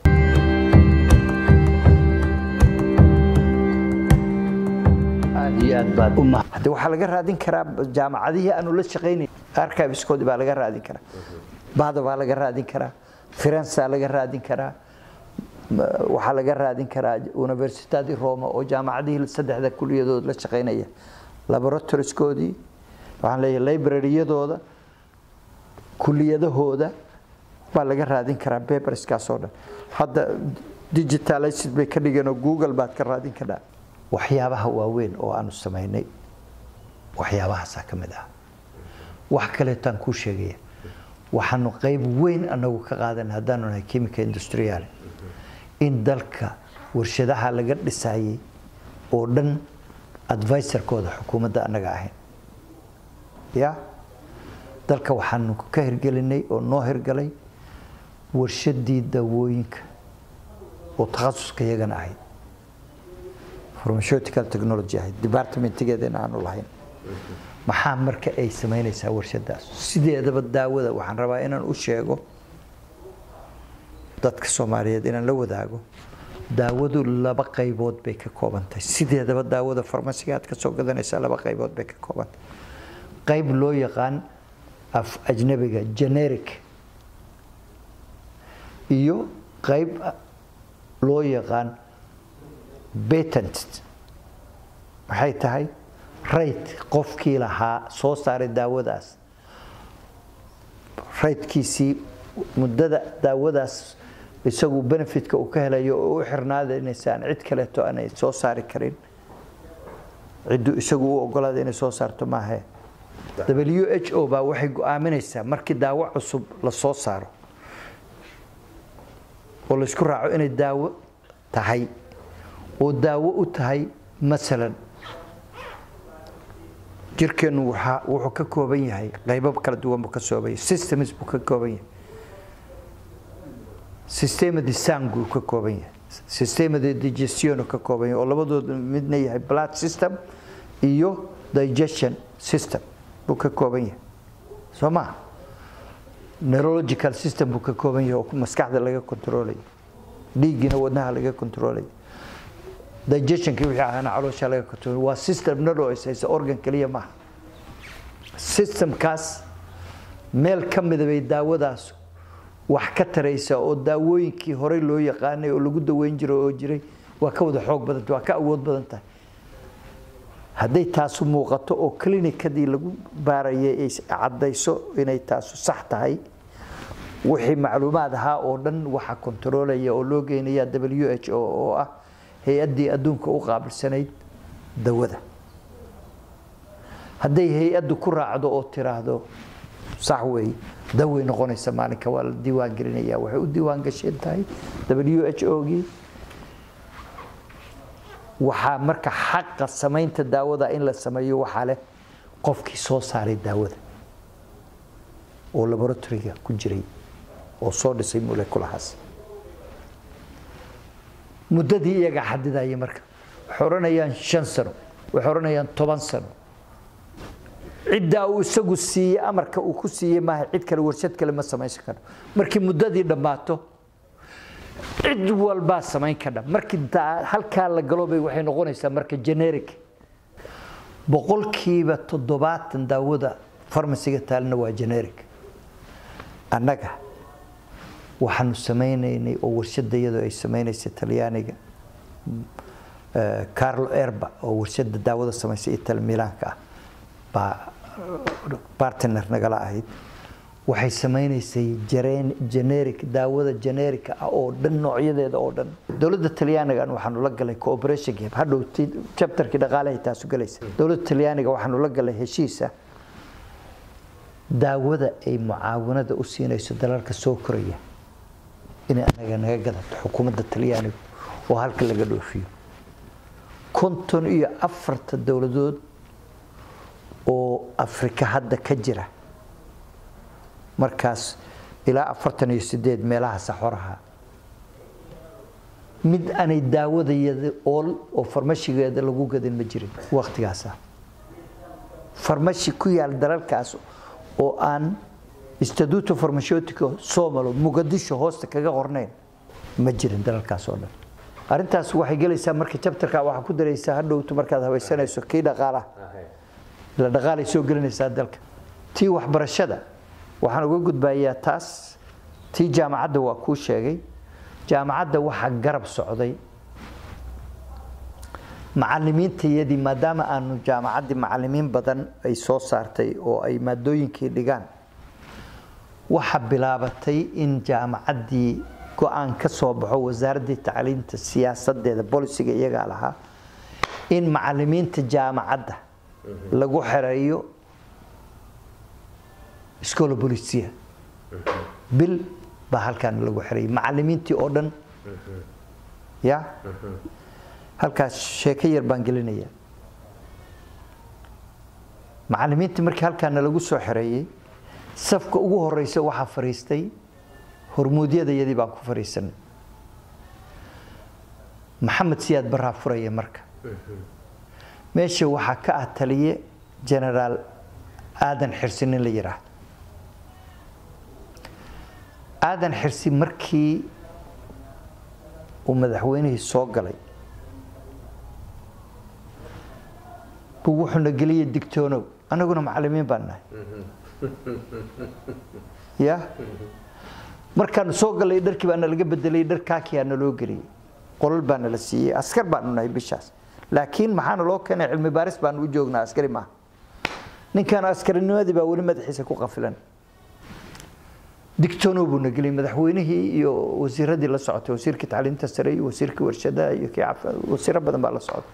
aad iyo aad baad uma hadde waxaa laga raadin karaa jaamacadihii aanu la shaqaynay archiveskoodii baa laga raadin karaa bahda baa laga raadin karaa firensaa laga raadin karaa waxaa laga raadin karaa universitadi roma oo jaamacadihii saddexda kuliyadood la shaqaynaya laboratorieskoodii waxaan leeyahay libraryadooda kuliyadahooda baa laga raadin karaa paperskaas oo dhan hadda digitalized bay ka dhigeen oo google baad ka raadin karaa waxyaabaha waaweyn oo aanu samaynay waxyaabahaasaa ka mid ah wax kaleetaan kuu sheegaya waxaanu qayb weyn anagu ka qaadan haddaanu nahay chemical industrial in dalka warshadaha laga dhisayay oo dhan advisorkooda xukuumadda annaga ahayn ya dalka waxaanu ka hirgelinay oo noo hirgalay warshadii daawooyinka oo takhasuska iyagana ahayd pharmaceutical technology ahayd departmentigeedana aanu lahayn maxaa marka ay samaynaysaa warshadaas sideedaba daawada waxaan rabaa inaan u sheego dadka soomaaliyeed inaan la wadaago daawadu laba qaybood bay ka koobantahay sideedaba daawada farmasiga aad ka soo gadanaysaa laba qaybood bay ka koobantahay qayb loo yaqaan af ajnabiga generic iyo qayb loo yaqaan patent maxay tahay rayt qofkii lahaa soo saaray daawadaas raytkiisii muddada daawadaas isagu benefitka uu ka helayo oo u xirnaadanaysaan cid kaleeto aanay soo saari karin cidduu isagu u ogolaada inay soo saarto maahe w h o baa waxay go-aaminaysaa markii daawo cusub la soo saaro oo laysku raaco inay daawo tahay oo daawo u tahay masalan jirkeennu wuxuu ka kooban yahay qaybo kala duwan buu ka soobaya systems buu ka kooban yahay sistema de sang buu ka kooban yahay sistema de digestion ka kooban yahay oo labadooda midna yahay blood system iyo digestion system buu ka kooban yahay soo ma neurological system buu ka kooban yahay oo maskaxda laga controlaya dhiiggiina wadnaha laga controlaya digestionkii wixii ahaana caloosha laga control waa system neurosaysa organ kaliya maaha systemkaas meel ka mida bay daawadaas wax ka taraysa oo daawooyinkii horey loo yaqaanay oo lagu daweyn jiray oo jiray waa ka wada xoog badanta waa ka awood badan tahay hadday taasu muuqato oo clinicadii lagu baarayay ay caddayso inay taasu sax tahay wixii macluumaad ahaa oo dhan waxa kontaroolaya oo loo geynaya w h o oo ah hay-addii adduunka u qaabilsanayd dawada hadday hay-addu ku raacdo oo tiraahdo sax weeye dawey noqonaysa maalinka waa la diiwaan gelinaya waxay u diiwaan gasheen tahay w h o gii waxaa marka xaqa samaynta daawada in la sameeyo waxaa leh qofkii soo saaray daawada oo laboratoriga ku jiray oo soo dhisay moleculahaas muddadii iyagaa xadidaya marka waxay odhanayaan shan sano waxay odhanayaan toban sano ciddaa uu isagu siiyey amarka uu ku siiyey maaha cid kale warshad kale ma samaysan karo markii muddadii dhammaato cid walbaa samayn kadha markii halkaa la galo bay waxay noqonaysaa marka generic boqolkiiba toddobaatan daawada farmasiga taalina waa generic annaga waxaanu samaynaynay oo warshada iyadoo ay samaynaysay talyaaniga carlo erba oo warshada daawada samaysay ital milaanka ah baa bartner nagala ahayd waxay samaynaysay generic daawada generic ah oo dhan noocyadeeda oo dhan dowladda talyaanigan waxaanu la galay cooperation game hadhow chapterkii dhaqaalahay taasu galaysa dowladda talyaaniga waxaanu la galay heshiisa daawada ay mucaawanada u siinayso dalalka soo koraya inay anaga naga gadato xukuumadda talyaaniga oo halka laga dhoofiyo konton iyo afarta dowladood oo afrika hadda ka jira markaas ilaa afartan iyo sideed meelaha saxoraha mid aanay daawadayada ool oo farmashigeeda lagu gadin ma jirin wakhtigaasa farmashi ku yaal dalalkaas oo aan instituto farmashotico somalo muqadisho hoosta kaga qornayn ma jirin dalalkaas oo dhan arrintaas waxay gelaysaa marka jabtarka waxaa ku daraysaa hadhowtu markaad habaysanayso kii dhaqaalaha ila dhaqaalay soo gelinaysaa dalka tii waxbarashada waxaan uga gudbayaa taas tii jaamacadda waa kuu sheegay jaamacadda waxaa garab socday macalimiintayadii maadaama aanu jaamacaddii macalimiin badan ay soo saartay oo ay maadooyinkii dhigaan waxaa bilaabatay in jaamacaddii go-aan ka soo baxo wasaaraddii tacliinta siyaasadeeda bolisiga iyagaa lahaa in macalimiinta jaamacadda lagu xereeyo scola bolisia bil baa halkaan lagu xereeyay macalimiintii oo dhan ya halkaas sheeko yar baan gelinaya macalimiintii markii halkaana lagu soo xereeyey safka ugu horeysa waxaa fariistay hormuudyadayadii baan ku fariisanay maxamed siyaad baraa furaya marka meesha waxaa ka ah taliye genaraal aadan xirsi nin la yidhaahdo aadan xirsi markii uu madaxweynihii soo galay buu wuxuuna geliyay digtoonow anaguna macalimiin baan nahay ya markaanu soo galay dharkii baana laga bedelay dhar kaakiyaa naloo geliyey qolol baana la siiyey askar baanu nahay bishaas laakiin maxaana loo keenay cilmi baaris baanu u joognaa askari maaha ninkan askarinimadii baa weli madaxiisa ku qafilan digtoonow buu na geliyey madaxweynihii iyo wasiiradii la socotay wasiirkii tacliinta sare iyo wasiirkii warshadaha iyo kii wasiiro badan baa la socotay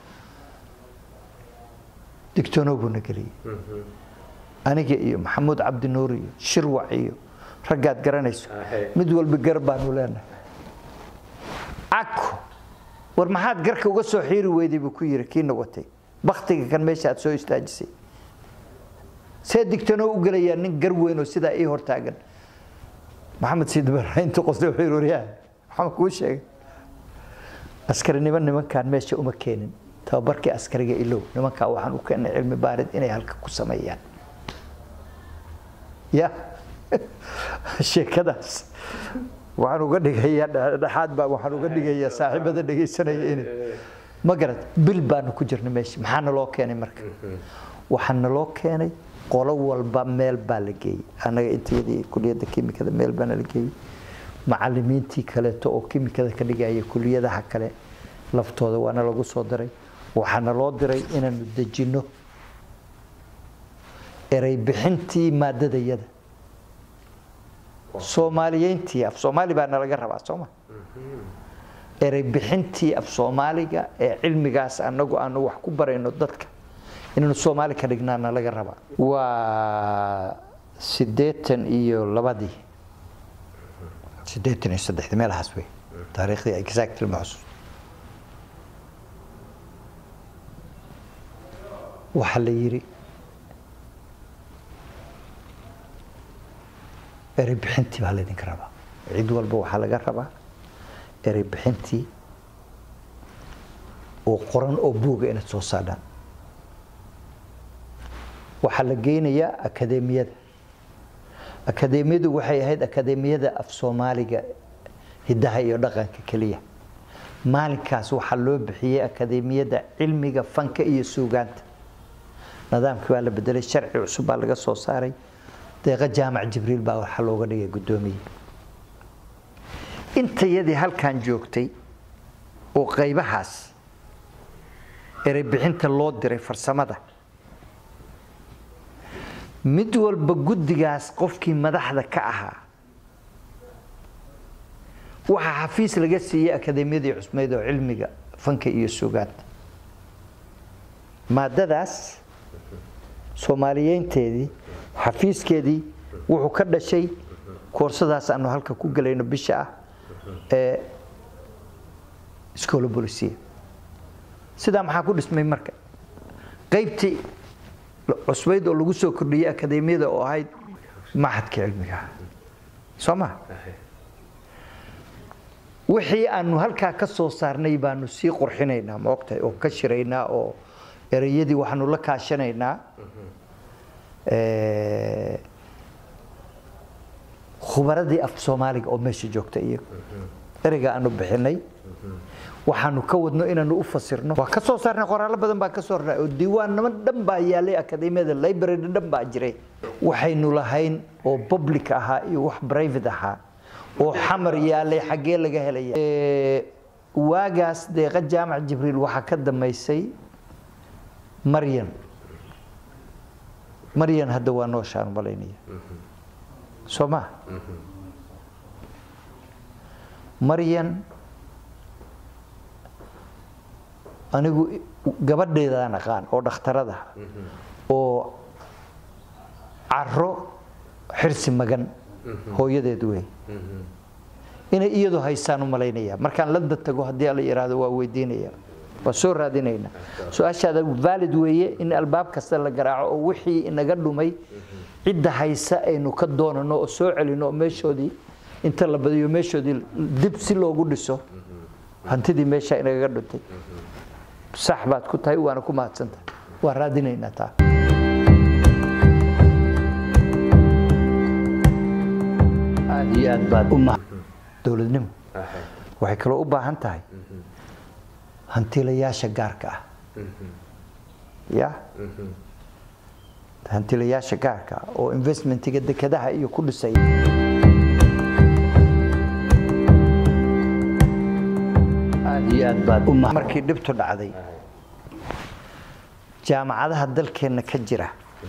digtoonow buu na geliyey aniga iyo maxamuud cabdinuur iyo shirwac iyo raggaad garanayso mid walba gar baanu leenahay cako war maxaad garka uga soo xiiri weyday buu ku yiri kiina watay baktiga kan meesha aad soo istaajisay see digtoonow u gelayaa nin gar weyn oo sidaa ii hortaagan maxamed siidbara intuu qosday wuxuu yiri waryaa waxaan kuu sheegay askarinimo nimankaan meesha uma keenin tababarkii askariga ilow nimankaa waxaan u keenay cilmi baarid inay halka ku sameeyaan ya sheekadaas waxaan uga dhigayaa dhexaad baa waxaan uga dhigayaa saaxiibada dhegaysanaya in ma garad bil baanu ku jirnay meesha maxaa naloo keenay marka waxaa naloo keenay qolo walba meel baa la geeyey annaga intayadii kuliyadda kimikada meel baana la geeyey macalimiintii kaleeto oo kimikada ka dhigaya kuliyadaha kale laftooda waana lagu soo diray waxaana loo diray inaanu dejinno erey bixintii maadadayada soomaaliyeyntii af soomaali baa nalaga rabaa sooma erey bixintii af soomaaliga ee cilmigaas anagu aanu wax ku barayno dadka inaanu soomaali ka dhignaa nalaga rabaa waa siddeetan iyo labadii siddeetan iyo saddexdii meelahaas wey taariikhdii exactly ma xusuusto waxaa la yidhi erey bixintii baa laydinka rabaa cid walba waxaa laga rabaa erey bixintii oo qoran oo buuga inaad soo saadhaan waxaa la geynayaa akadeemiyada akadeemiyadu waxay ahayd akadeemiyada af soomaaliga hiddaha iyo dhaqanka keliya maalinkaas waxaa loo bixiyey akadeemiyada cilmiga fanka iyo suugaanta nidaamkii baa la bedelay sharci cusub baa laga soo saaray deeqa jaamac jibriil baa waxaa looga dhigay guddoomiye intayadii halkan joogtay oo qaybahaas erey bixinta loo diray farsamada mid walba guddigaas qofkii madaxda ka ahaa waxaa xafiis laga siiyey akadeemiyadii cusmeyd oo cilmiga fanka iyo suugaanta maadadaas soomaaliyeynteedii xafiiskeedii wuxuu ka dhashay koorsadaas aanu halka ku gelayno bisha ah ee iskoola bolisiya sidaa maxaa ku dhismay marka qaybtii cusbayd oo lagu soo kordhiyey akadeemiyada oo ahayd maxadka cilmiga soo ma wixii aanu halkaa ka soo saarnay baanu sii qurxinaynaa ma ogtahay oo ka shiraynaa oo ereyadii waxaanu la kaashanaynaa khubaradii af soomaaliga oo meesha joogta iyagu ereyga aanu bixinay waxaanu ka wadno inaanu u fasirno waa ka soo saarnay qoraallo badan baa ka soo rnay oo diiwaannimo dhan baa yaalay akadeemiyada library dhan baa jiray waxaynu lahayn oo public ahaa iyo wax private ahaa oo xamar yaalay xaggee laga helaya waagaas deeqa jaamac jibriil waxaa ka damaysay maryan maryan hadda waa nooshaan malaynaya soo ma maryan anigu gabadheedaan aqaan oo dhakhtarada oo caro xirsi magan hooyadeed wey inay iyadu haysaan u malaynaya markaan landa tago haddii la yidhaahdo waa weydiinaya waa soo raadinayna su-aashaada valid weeye in albaab kasta la garaaco oo wixii inaga dhumay cidda haysa aynu ka doonano oo soo celino oo meeshoodii inta la badiyo meeshoodii dib si loogu dhiso hantidii meesha inagaga dhuntay sax baad ku tahay waana ku mahadsantahay waa raadinaynaa taa aad iyo aad baad u ma dowladnimo waxay kaloo u baahan tahay hantilayaasha gaarka ah ya hantilayaasha gaarka ah oo investmentiga dekadaha iyo ku dhisay aad iyo aad baad u ma markii dhibtu dhacday jaamacadaha dalkeenna ka jira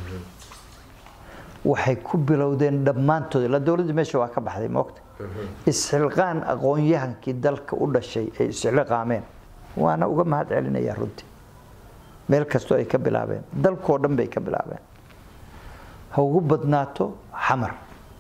waxay ku bilowdeen dhammaantood ilaa dowladda meesha waa ka baxday moogta isxilqaan aqoon-yahankii dalka u dhashay ay isxilqaameen waana uga mahad celinayaa runtii meel kastoo ay ka bilaabeen dalkoo dhan bay ka bilaabeen ha ugu badnaato xamar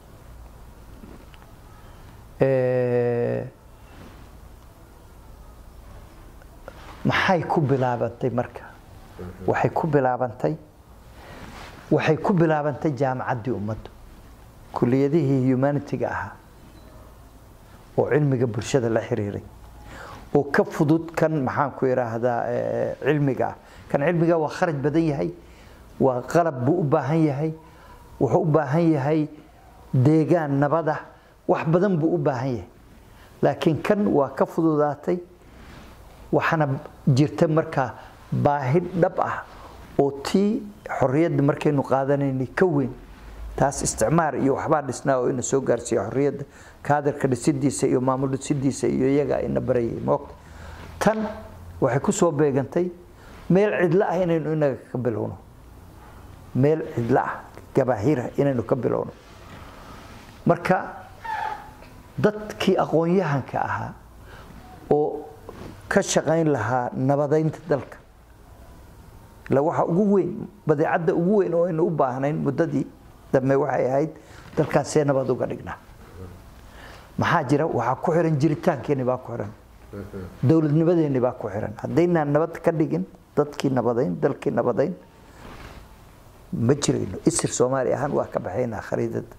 maxay ku bilaabantay marka waxay ku bilaabantay waxay ku bilaabantay jaamacaddii ummaddu kuliyadihii humanitiga ahaa oo cilmiga bulshada la xiriiray oo ka fudud kan maxaan ku idhaahdaa cilmiga ah kan cilmiga waa kharaj badan yahay waa qalab buu u baahan yahay wuxuu u baahan yahay deegaan nabada wax badan buu u baahan yahay laakiin kan waa ka fududaatay waxaana jirta markaa baahi dhab ah oo tii xorriyadda markaynu qaadanaynay ka weyn taas isticmaar iyo waxbaa dhisnaa oo ina soo gaarsiiya xorriyadda kaadirka dhisidiisa iyo maamul dhisidiisa iyo iyaga ina barayay moogta tan waxay ku soo beegantay meel cidlo ah inaynu inaga ka bilowno meel cidlo ah gabaahira inaynu ka bilowno marka dadkii aqoon-yahanka ahaa oo ka shaqayn lahaa nabadaynta dalka ila waxa ugu weyn badeecadda ugu weyn oo aynu u baahnayn muddadii dambe waxay ahayd dalkaas see nabad uga dhignaa maxaa jira waxaa ku xiran jiritaankeenni baa ku xiran dowladnimadeenni baa ku xiran haddaynaan nabad ka dhigin dadkii nabadayn dalkii nabadayn ma jirayno isir soomaali ahaan waa ka baxaynaa khariidada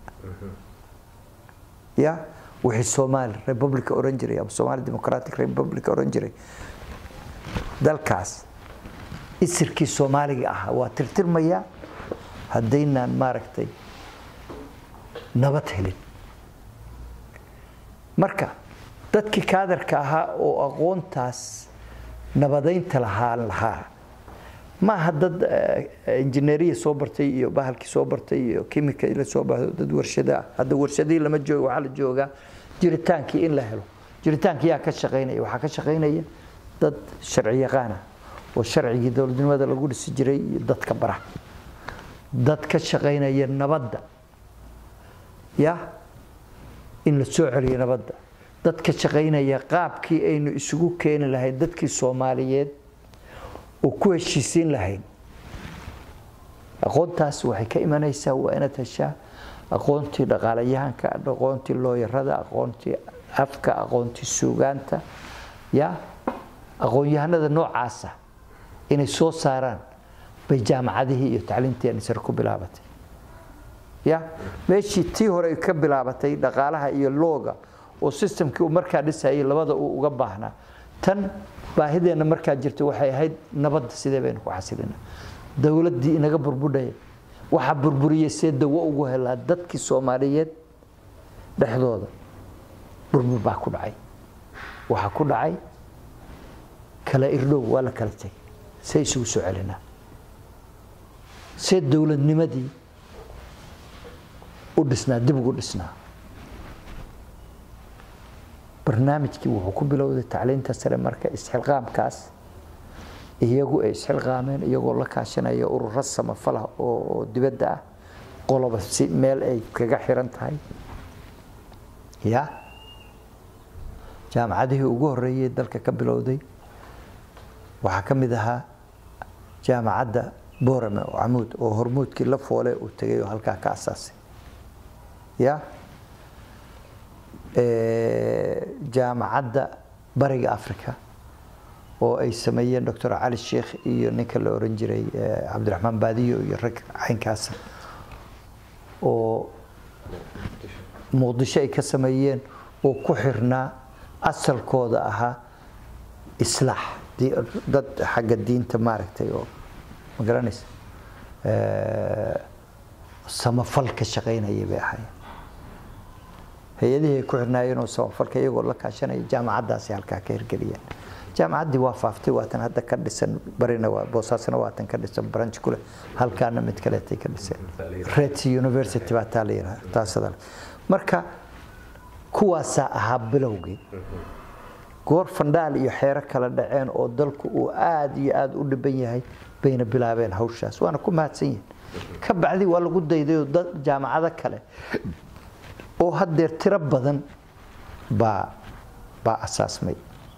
ya wixii soomaali republica oran jiray ama somali democratic republic oran jiray dalkaas isirkii soomaaliga ahaa waa tirtirmayaa haddaynaan maaragtay nabad helin marka dadkii kaadarka ahaa oo aqoontaas nabadaynta lahaan lahaa ma aha dad injineeriya soo bartay iyo bahalkii soo bartay iyo kimika la soo bartay dad warshada ah hadda warshadihii lama joogo waxaa la joogaa jiritaankii in la helo jiritaankii yaa ka shaqaynaya waxaa ka shaqaynaya dad sharci yaqaana oo sharcigii dowladnimada lagu dhisi jiray iyo dadka bara dad ka shaqaynaya nabadda ya in la soo celiyo nabadda dad ka shaqaynaya qaabkii aynu isugu keeni lahayn dadkii soomaaliyeed oo ku heshiisiin lahayn aqoontaas waxay ka imanaysaa waa inaad heshaa aqoontii dhaqaalayahanka aqoontii looyarada aqoontii afka aqoontii suugaanta ya aqoon-yahanada noocaasa inay soo saaraan bay jaamacadihii iyo tacliintii sare ku bilaabatay ya meeshii tii hore ay ka bilaabatay dhaqaalaha iyo looga oo systemkii uu markaa dhisayay labada uu uga baahnaa tan baahideenna markaa jirta waxay ahayd nabadda sidee baynu ku xasilina dowladdii inaga burbudhaya waxaa burburiyey see dawo ugu helaa dadkii soomaaliyeed dhexdooda burbur baa ku dhacay waxaa ku dhacay kala irdhow waa la kala tegay see isugu soo celinaa see dowladnimadii u dhisnaa dib ugu dhisnaa barnaamijkii wuxuu ku bilowday tacliinta sare marka isxilqaamkaas iyagu ay isxilqaameen iyagoo la kaashanaya ururo samafalah oo dibadda ah qoloba si meel ay kaga xiran tahay ya jaamacadihii ugu horeeyey dalka ka bilowday waxaa ka mid ahaa jaamacadda boorame oo camuud oo hormuudkii la foole uu tegay oo halkaa ka asaasay ya jaamacadda bariga africa oo ay sameeyeen doctor cali sheikh iyo ninka la oran jiray cabdiraxmaan baadiyo iyo rag caynkaasa oo muqdisho ay ka sameeyeen oo ku xirnaa asalkooda ahaa islaax dad xagga diinta maaragtay oo ma garanaysa samafal ka shaqaynayay bay ahaayeen hay-adihii ay ku xirnaayeen oo samafalka iyagoo la kaashanaya jaamacaddaasi halkaa ka hirgeliyeen jaamacaddii waa faaftay waatan hadda ka dhisan barina waa boosaasna waatan ka dhisan branch kule halkaana mid kaleetay ka dhiseen ret university baa taa la yidhaha taasada marka kuwaasaa ahaa bilowgii goor fandhaal iyo xeero kala dhaceen oo dalku uu aada iyo aada u dhiban yahay bayna bilaabeen hawshaas waana ku mahadsan yihin ka bacdi waa lagu daydayoo dad jaamacado kale oo haddeer tiro badan baa baa asaasmay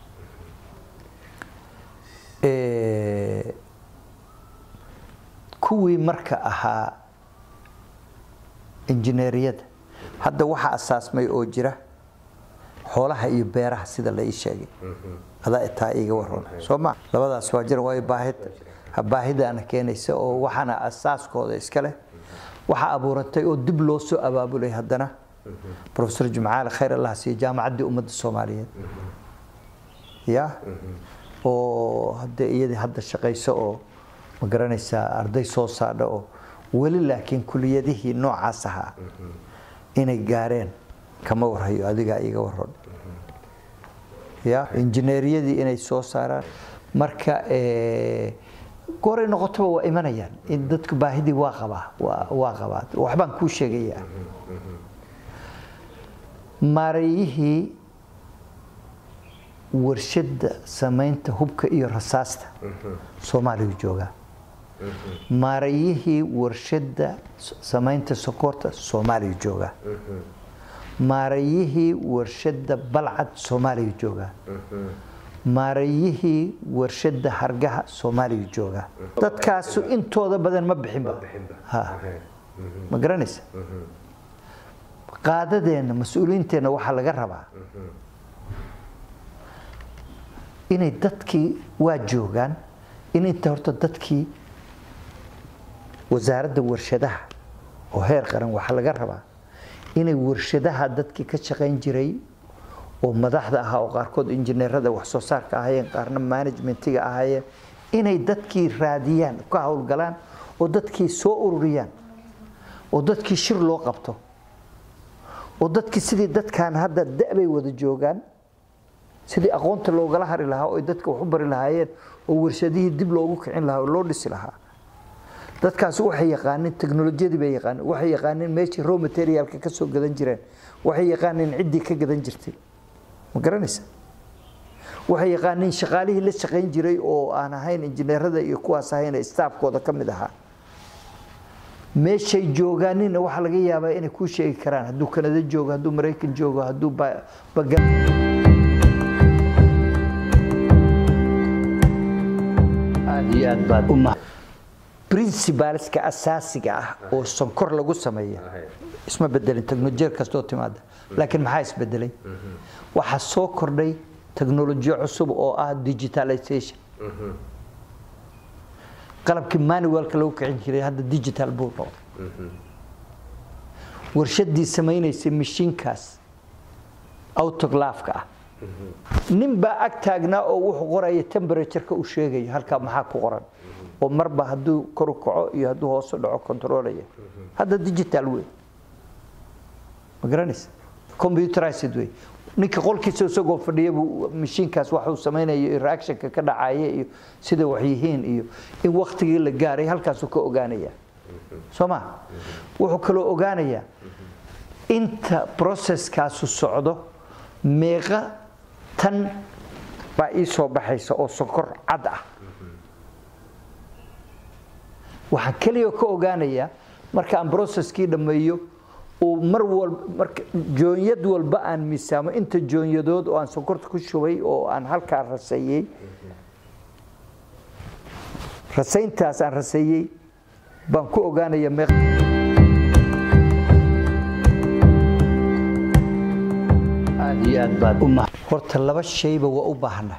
kuwii marka ahaa injineeriyada hadda waxaa asaasmay oo jira xoolaha iyo beeraha sida la ii sheegay adaa taa iiga waran soo ma labadaas waa jira waayo baahid baahidaana keenaysa oo waxaana asaaskooda iska leh waxaa abuuratay oo dib loo soo abaabulay haddana profesor jumcaale khayr allah siiyo jaamacaddii ummadda soomaaliyeed ya oo hadde iyadii hadda shaqayso oo ma garanaysaa arday soo saadha oo weli laakiin kuliyadihii noocaas ahaa inay gaareen kama warhayo adigaa iiga waran ya injineeriyadii inay soo saaraan marka gooray noqotaba waa imanayaan in dadku baahidii waa qabaa waa qabaa waxbaan kuu sheegayaa maareeyihii warshadda samaynta hubka iyo rasaasta soomaaliyu joogaa maareeyihii warshadda samaynta sokorta soomaaliyu joogaa maareeyihii warshadda balcad soomaaliyu joogaa maareeyihii warshadda hargaha soomaaliyu joogaa dadkaasu intooda badan ma bixinba ma garanaysa qaadadeenna mas-uuliyiinteenna waxaa laga rabaa inay dadkii waa joogaan in inta horta dadkii wasaaradda warshadaha oo heer qaran waxaa laga rabaa inay warshadaha dadkii ka shaqayn jiray oo madaxda ahaa oo qaarkood injineerada wax soo saarka ahaayeen qaarna managementiga ahaayeen inay dadkii raadiyaan ka howlgalaan oo dadkii soo ururiyaan oo dadkii shir loo qabto oo dadkii sidii dadkan hadda da-bay wada joogaan sidii aqoonta loogala hari lahaa oo ay dadka wax u bari lahaayeen oo warshadihii dib loogu kicin lahaa oo loo dhisi lahaa dadkaasi waxay yaqaaneen teknolojiyadii bay yaqaaneen waxay yaqaaneen meeshii raw materialka ka soo gadan jireen waxay yaqaaneen ciddii ka gadan jirtay ma garanaysa waxay yaqaaneen shaqaalihii la shaqayn jiray oo aan ahayn injineerada iyo kuwaas ahayn staafkooda ka mid ahaa meeshay joogaanina waxaa laga yaabaa inay kuu sheegi karaan hadduu kanada joogo hadduu maraykan joogo hadduu baga aad iyo aad baad u mahad principalska asaasiga ah oo sonkor lagu sameeya isma bedelin teknolojiyad kastoo timaada laakiin maxaa isbedelay waxaa soo kordhay teknolojiyo cusub oo ah digitalization qalabkii manualka lagu kicin jiray hadda digital buu noqday warshadii samaynaysay mashiinkaas autoglaafka ah nin baa ag taagnaa oo wuxuu qoraya temperatureka uu sheegayo halkaa maxaa ku qoran oo marba hadduu koru kaco iyo hadduu hoosu dhaco controlaya hadda digital wey ma garanaysa computerized wey ninka qolkiisa isagoo fadhiya buu mashiinkaas waxuu samaynayo iyo reactionka ka dhacaya iyo sida wax yihiin iyo in waktigii la gaaray halkaasuu ka ogaanaya soo ma wuxuu kaloo ogaanayaa inta processkaasu socdo meeqa tan baa ii soo baxaysa oo sonkor cad ah waxaan keliya ka ogaanayaa marka aan processkii dhammeeyo uu mar walba marka joonyad walba aan miisaamo inta joonyadood oo aan sonkorta ku shubay oo aan halkaa raseeyey rasayntaas aan raseeyey baan ku ogaanaya meeq aad iyo aad baad u mahad horta laba shayba waa u baahana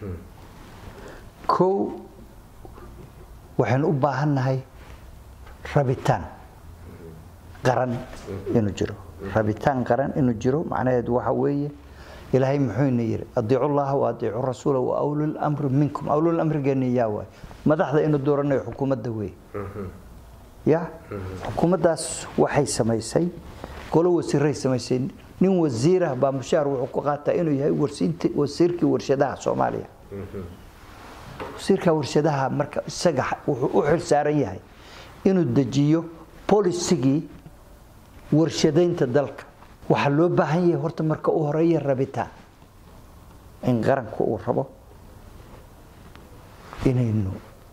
kow waxaynu u baahannahay rabitaan qaran inuu jiro rabitaan qaran inuu jiro macnaheedu waxa weeye ilaahay muxuuna yidhi adiicu llaha wa adiicu rasuula wa awlul amri minkum awlul amrigeena yaa waay madaxda inuu dooranayo xukuumadda wey ya xukuumaddaas waxay samaysay golo wasiiray samaysay nin wasiirah baa mushaar wuxuu ku qaataa inuu yahay wasiirkii warshadaha soomaaliya wasiirka warshadaha marka isaga wuxuu u xil saaran yahay inuu dejiyo bolisigii warshadaynta dalka waxaa loo baahan yahay horta marka u horeeya rabitaan in qaranku uu rabo inaynu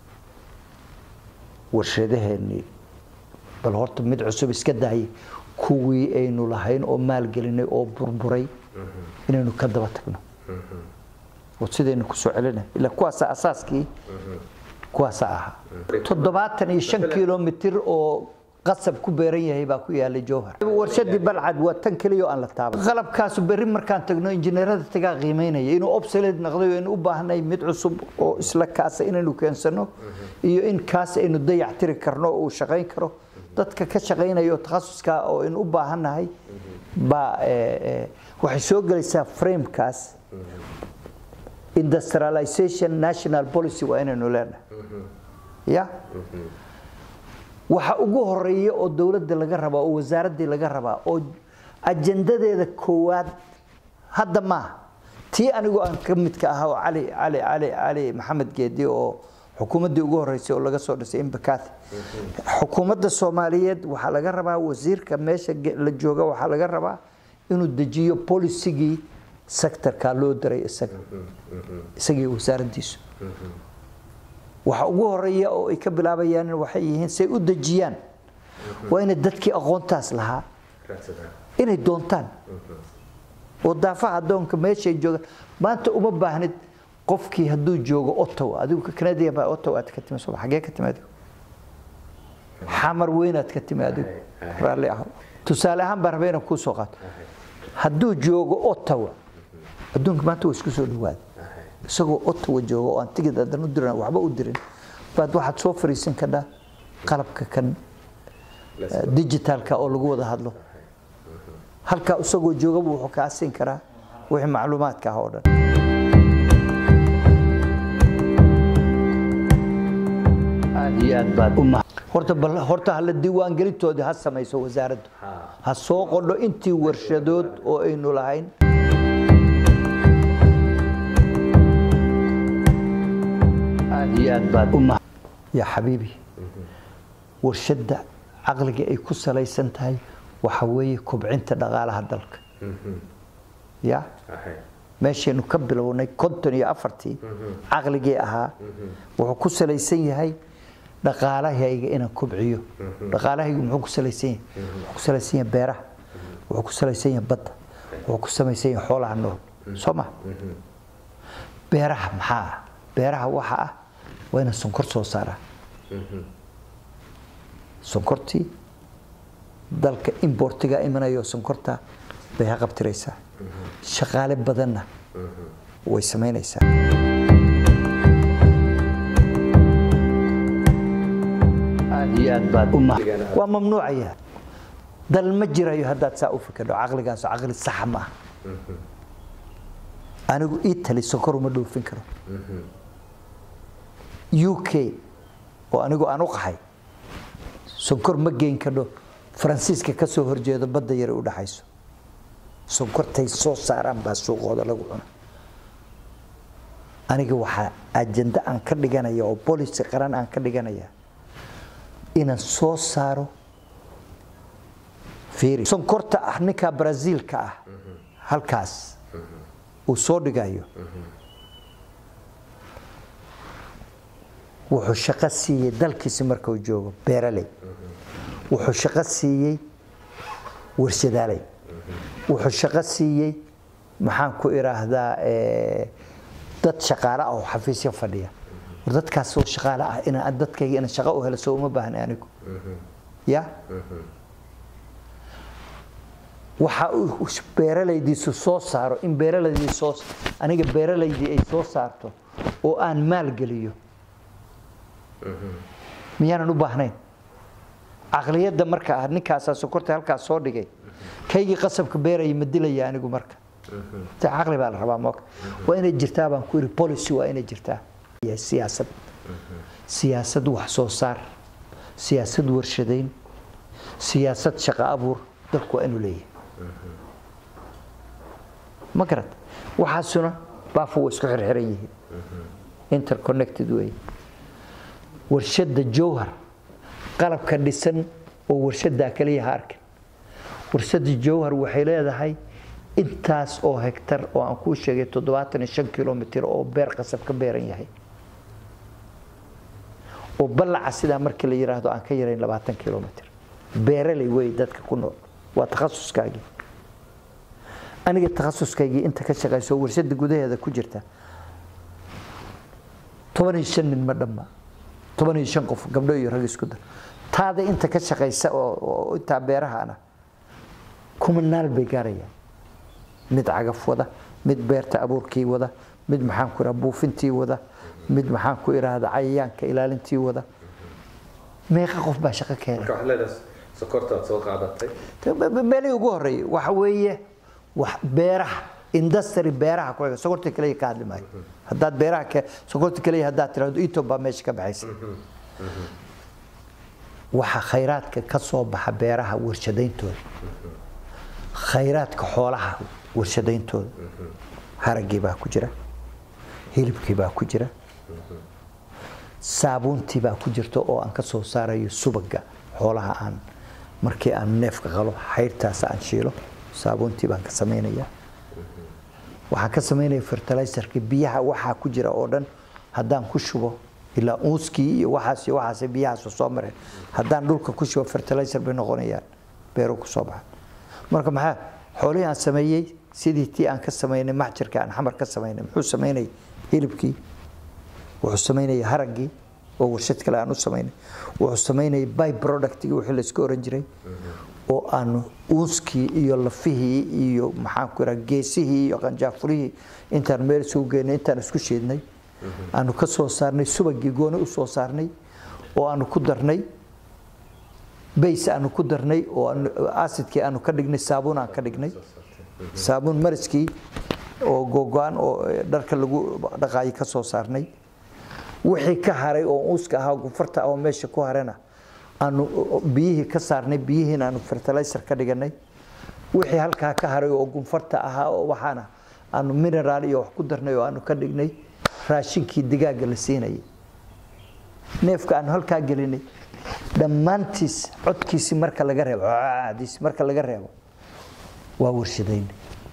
warshadaheennii bal horta mid cusub iska daayay kuwii aynu lahayn oo maalgelinay oo burburay inaynu ka daba tagno oo sidaynu kusoo celinay ila kuwaasaa asaaskii kuwaasaa ahaa toddobaatan iyo shan kilomitir oo qasab ku beeran yahay baa ku yaalay jowhar warshadii balcad waa tan keliya oo aan la taaban qalabkaasu berri markaan tagno injineerada tagaa qiimeynaya inuu obsolete noqday oo aynu u baahnay mid cusub oo isla kaasa inaynu keensano iyo in kaas aynu dayac tiri karno oo uu shaqayn karo dadka ka shaqaynaya oo takhasuska oo aynu u baahannahay baa waxay soo gelaysaa framekaas industrialization national policy waa inaynu leenahay ya waxa ugu horeeya oo dowladda laga rabaa oo wasaaraddii laga rabaa oo ajandadeeda koowaad hadda maaha tii anigoo aan ka midka ahaa oo cali cali cali cali maxamed geedi oo xukuumaddii ugu horeysay oo laga soo dhisay imbakati xukuumadda soomaaliyeed waxaa laga rabaa wasiirka meesha la jooga waxaa laga rabaa inuu dejiyo polisigii sectorka loo diray isaga isagii wasaaraddiisu waxa ugu horeeya oo ay ka bilaabayaan waxay yihiin say u dejiyaan waa inay dadkii aqoontaas lahaa inay doontaan oo daafaha adoonka meeshay joogaan maanta uma baahnid qofkii hadduu joogo ottawa adigu canadian baa ottawa aad ka timi soo xagee ka timi adigu xamar weynaad ka timi adigu raalli aho tusaale ahaan baan rabay inaan kuu soo qaato hadduu joogo ottawa adduunka maanta waa isku soo dhawaaday isagoo ottawa jooga oo aan tigid adan u diran waxba u dirin baad waxaad soo fariisan kadhaa qalabka kan digitalka oo lagu wada hadlo halkaa isagoo joogaba wuxuu kaa siin karaa wixii macluumaadka ah oo dhan aad iyo aad baad u mahad horta bal horta hala diiwaangelintoodii ha samayso wasaaraddu ha soo qodho intii warshadood oo aynu lahayn aad iyo aad baad u mahad yaa xabiibi warshadda caqliga ay ku salaysan tahay waxa weeye kobcinta dhaqaalaha dalka ya meeshaynu ka bilownay konton iyo afartii caqligii ahaa wuxuu ku salaysan yahay dhaqaalahayga inaan kobciyo dhaqaalahaygu muxuu ku salaysan yahay wuxuu ku salaysan yahay beeraha wuxuu ku salaysan yahay badda wuxuu ku samaysan yahay xoolaha nool soo ma beeraha maxaa ah beeraha waxa ah waa inaan sonkor soo saaraa sonkortii dalka importiga imanayo sonkorta bay ha qabtiraysaa shaqaale badanna way samaynaysaa aad iyo aad baad u ma waa mamnuucaya dal ma jirayo haddaad saa u fikirdo caqligaas caqli saxa ma aha anigu italy sonkor uma dhoofin karo u k oo anigu aan u qahay sonkor ma geyn kadho faransiiska ka soo horjeedo badda yare u dhaxayso sonkortay soo saaraan baa suuqooda lagu cuna aniga waxaa ajenda aan ka dhiganaya oo policy qaran aan ka dhiganaya inaan soo saaro fiiri sonkorta ah ninka brazilka ah halkaas uu soo dhigayo wuxuu shaqo siiyey dalkiisi markuu joogo beeraley wuxuu shaqo siiyey warshadaaley wuxuu shaqo siiyey maxaan ku idhaahdaa dad shaqaale ah oo xafiisyo fadhiya war dadkaas oo shaqaale ah inaan dadkayga inaan shaqo u helo soo uma baahna anigu ya waxa uu beeralaydiisu soo saaro in beeralaydii soo aniga beeralaydii ay soo saarto oo aan maalgeliyo miyaanan u baahnayn caqliyadda marka ah ninkaasaa sokorta halkaas soo dhigay kaygii qasabka beeraya ma dilaya anigu marka ta caqli baa la rabaa moka waa inay jirtaa baan ku yidhi policy waa inay jirtaa siyaasad siyaasad wax soo saar siyaasad warshadayn siyaasad shaqo abuur dalku waa inuu leeyahay ma garad waxaasuna baafu waa isku xirxiran yihiin interconnected wey warshadda jowhar qalabka dhisan oo warshadaa kaliya ha arkin warshadda jowhar waxay leedahay intaas oo hektar oo aan kuu sheegay toddobaatan iyo shan kilomitr oo beer qasab ka beeran yahay oo ballaca sidaa markii la yidhaahdo aan ka yarayn labaatan kilomitr beeraley wey dadka ku nool waa takhasuskaagii aniga takhasuskaygii inta ka shaqayso warshada gudaheeda ku jirta toban iyo shan nin ma dhamma toban iyo shan qof gabdho iyo rag isku dar taada inta ka shaqaysa oo intaa beerahaana kumanaal bay gaarayaan mid cagaf wada mid beerta abuurkii wada mid maxaan ku idhaha buufintii wada mid maxaan ku idhaahda cayayaanka ilaalintii wada meeqa qof baa shaqo keenay marka waxaad leedahay sokortaad soo qaadatay meelihii ugu horreeyay waxa weeye wax beeraha industry beeraha ku xiga sokorta kaliya ka hadli maayo haddaad beeraha ke sokorta kaliya haddaad tirahdo etob baa meesha ka baxaysa waxa khayraadka ka soo baxa beeraha warshadayntooda khayraadka xoolaha warshadayntooda haragii baa ku jira hilibkii baa ku jira saabuuntii baa ku jirta oo aan ka soo saarayo subaga xoolaha aan markii aan neefka qalo xayrtaas aan shiilo saabuuntii baan ka samaynaya waxaan ka samaynaya fertilizerka biyaha waxaa ku jira oo dhan haddaan ku shubo ilaa uuskii iyo waxaas iyo waxaas biyahaas soo mareen haddaan dhulka ku shubo fertilizer bay noqonayaan beeru ku soo baxan marka maxaa xoolihii aan sameeyey sidii tii aan ka samaynay maxjarka aan xamar ka samaynay muxuu samaynay hilibkii wuxuu samaynaya haraggii oo warshad kale aan u samaynay wuxuu samaynayay by productigi wixii laysku oran jiray oo aanu uuskii iyo lafihii iyo maxaan ku iraa geesihii iyo qanjaafurihii intaan meel isugu geynay intaan isku shiidnay aanu ka soo saarnay subagii gooni u soo saarnay oo aanu ku darnay bays aanu ku darnay oo acidkii aanu ka dhignay saabuun aan ka dhignay saabuun mariskii oo gogo-an oo dharka lagu dhaqaayo ka soo saarnay wixii ka haray oo uuska ahaa gufarta ah oo meesha ku harana aanu biyihii ka saarnay biyihiina aanu fertilizer ka dhiganay wixii halkaa ka haray oo gunfarta ahaa oo waxaana aanu mineraal iyo wax ku darnay oo aanu ka dhignay raashinkii digaaga la siinayay neefka aanu halkaa gelinay dhammaantiis codkiisii marka laga reebo diis marka laga reebo waa warshadayn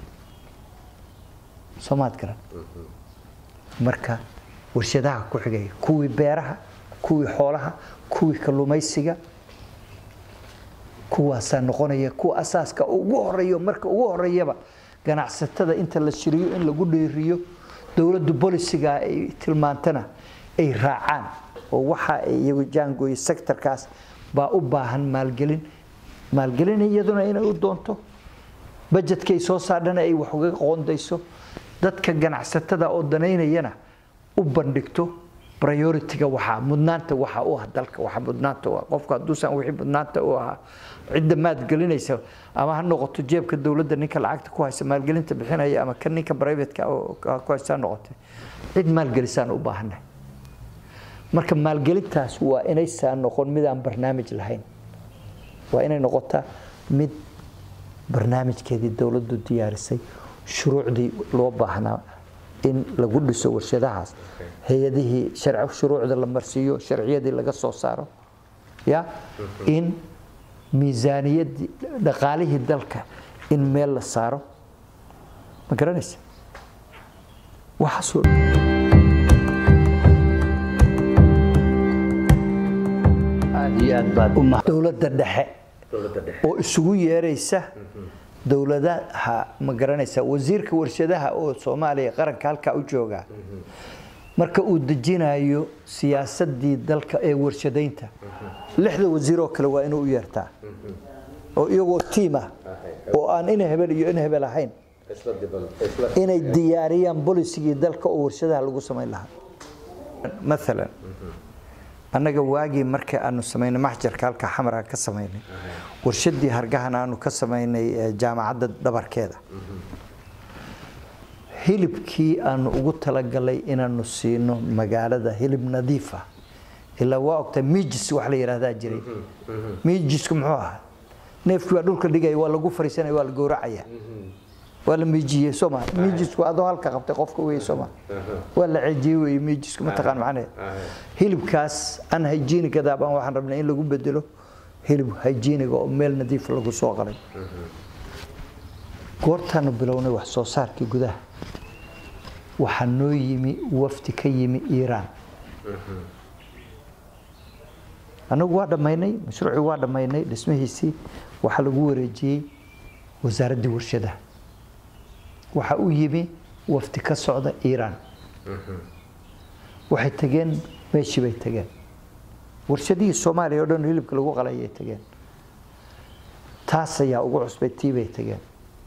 soomaad garan marka warshadaha ku xigaya kuwii beeraha kuwii xoolaha kuwii kalluumaysiga kuwaasaa noqonaya kuwa asaaska ugu horeeyo marka ugu horeeyaba ganacsatada inta la shiriyo in lagu dheeriyo dowladdu bolisiga ay tilmaantana ay raacaan oo waxa ay iyagu jaangooye sectorkaas baa u baahan maalgelin maalgelin iyaduna inay u doonto bajetkay soo saadhana ay wax uga qoondayso dadka ganacsatada oo danaynayana u bandhigto priority-ga waxaa mudnaanta waxa u ah dalka waxa mudnaanta u ah qofka hadduusan wixii mudnaanta u ahaa cidda maalgelinaysa ama ha noqoto jeebka dowladda ninka lacagta ku haysa maalgelinta bixinaya ama kan ninka private-ka ku haysa ha noqotay cid maalgelisaan u baahannahay marka maalgelintaas waa inaysan noqon mid aan barnaamij lahayn waa inay noqotaa mid barnaamijkeedii dowladdu diyaarisay shuruucdii loo baahnaa in lagu dhiso warshadahaas hay-adihii shuruucda la marsiiyo sharciyadii laga soo saaro ya in miisaaniyadii dhaqaalihii dalka in meel la saaro ma garanaysa waxaasoo aad iyo aad baad dowladda dhexe oo isugu yeeraysa dowladaha ma garanaysa wasiirka warshadaha oo soomaaliya qaranka halkaa u jooga marka uu dejinayo siyaasadii dalka ee warshadaynta lixda wasiiroo kale waa inuu u yeertaa oo iyagoo tiim ah oo aan ina hebel iyo ina hebel ahayn inay diyaariyaan bolisigii dalka oo warshadaha lagu samayn lahaa maalan annaga waagii marka aanu samaynay maxjarka halka xamara ka samaynay warshadii hargahan aanu ka samaynay jaamacadda dhabarkeeda hilibkii aanu ugu talagalay inaanu siino magaalada hilib nadiif ah ilaa waa ogtaa miijis wax la yidhaahdaa jiray miijisku muxuu ahaa neefkii baa dhulka dhigaya waa lagu fariisanaya waa la gowracaya waa la miijiyey sooma miijisku adoo halka qabtay qofka wey sooma waa la ceejiyey wey miijisku mataqaan macnaheed hilibkaas an hygieniga baan waxaan rabnay in lagu bedelo hilib hygieniga oo meel nadiif lagu soo qalay goortaanu bilownay wax soo saarkii gudaha waxaa noo yimi wafdi ka yimi iiraan annagu waa dhammaynay mashruucii waa dhammaynay dhismihiisii waxaa lagu wareejiyey wasaaraddii warshadaha waxaa u yimi wafdi ka socda iiraan waxay tageen meeshii bay tageen warshadihii soomaaliya o dhan hilibka lagu qalayay tageen taas ayaa ugu cusbay tii bay tageen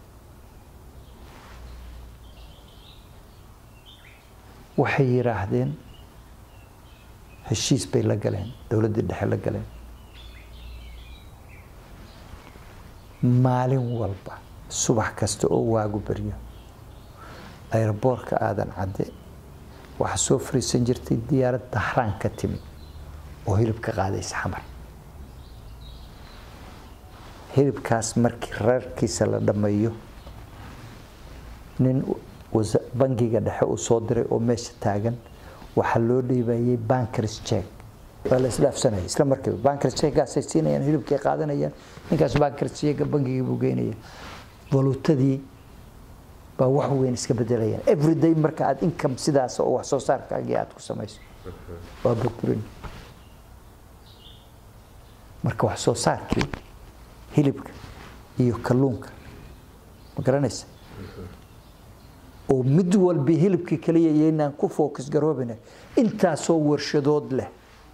waxay yidhaahdeen heshiis bay la galeen dowladdii dhexe la galeen maalin walba subax kasta oo waagu baryo ayraboorka aadan cadde waxaa soo fariisan jirtay diyaarad dahraan ka timi oo hilib ka qaadaysa xamar hilibkaas markii reerkiisa la dhammeeyo nin bangiga dhexe uu soo diray oo meesha taagan waxaa loo dhiibayay bankers check waa la isdhaafsanaya isla markiiba bankers checkgaasay siinayaan hilibkay qaadanayaan ninkaas bankers checka bangigii buu geynaya valuutadii baa wax weyn iska bedelayaan everyday marka aad income sidaas oo wax soo saarkaagii aad ku samayso waa burburin marka wax soo saarkii hilibka iyo kalluunka ma garanaysa oo mid walbi hilibkii kaliya yaynaan ku focus garoobina intaasoo warshadood leh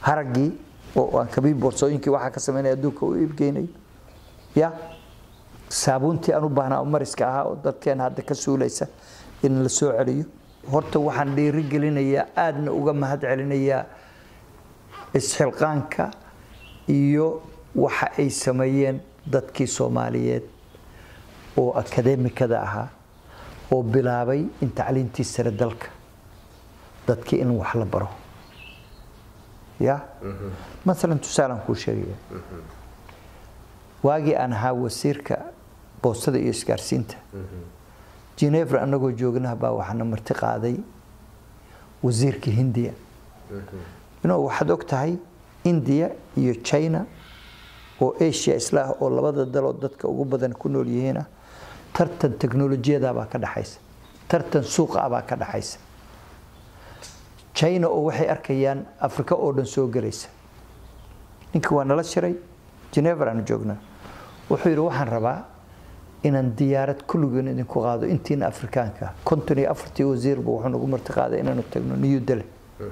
haraggii oo aan kabii boorsooyinkii waxaa ka samaynaya adduunka u iibgeynayo ya saabuuntii aan u baahnaa oo mariska ahaa oo dadkeena hadda ka suulaysa in la soo celiyo horta waxaan dhiiri gelinayaa aadna uga mahad celinayaa isxilqaanka iyo waxa ay sameeyeen dadkii soomaaliyeed oo akademikada ahaa oo bilaabay in tacliintii sare dalka dadkii in wax la baro ya maalan tusaalaan kuu sheegaya waagii aan ahaa wasiirka boostada iyo isgaarsiinta genevra anagoo joognaha baa waxaana marti qaaday wasiirka hindiya inuu waxaad og tahay india iyo china oo asia isla ah oo labada daloo dadka ugu badan ku nool yihiinah tartan teknolojiyadabaa ka dhaxaysa tartan suuqa abaa ka dhaxaysa china oo waxay arkayaan africa oo dhan soo gelaysa ninka waa nala shiray genevra aanu joognaa wuxuu yidhi waxaan rabaa inaan diyaarad kulligeen idinku qaado intiina afrikaanka konton iyo afartii wasiirba wuxuu nagu marti qaaday inaanu tagno new delhi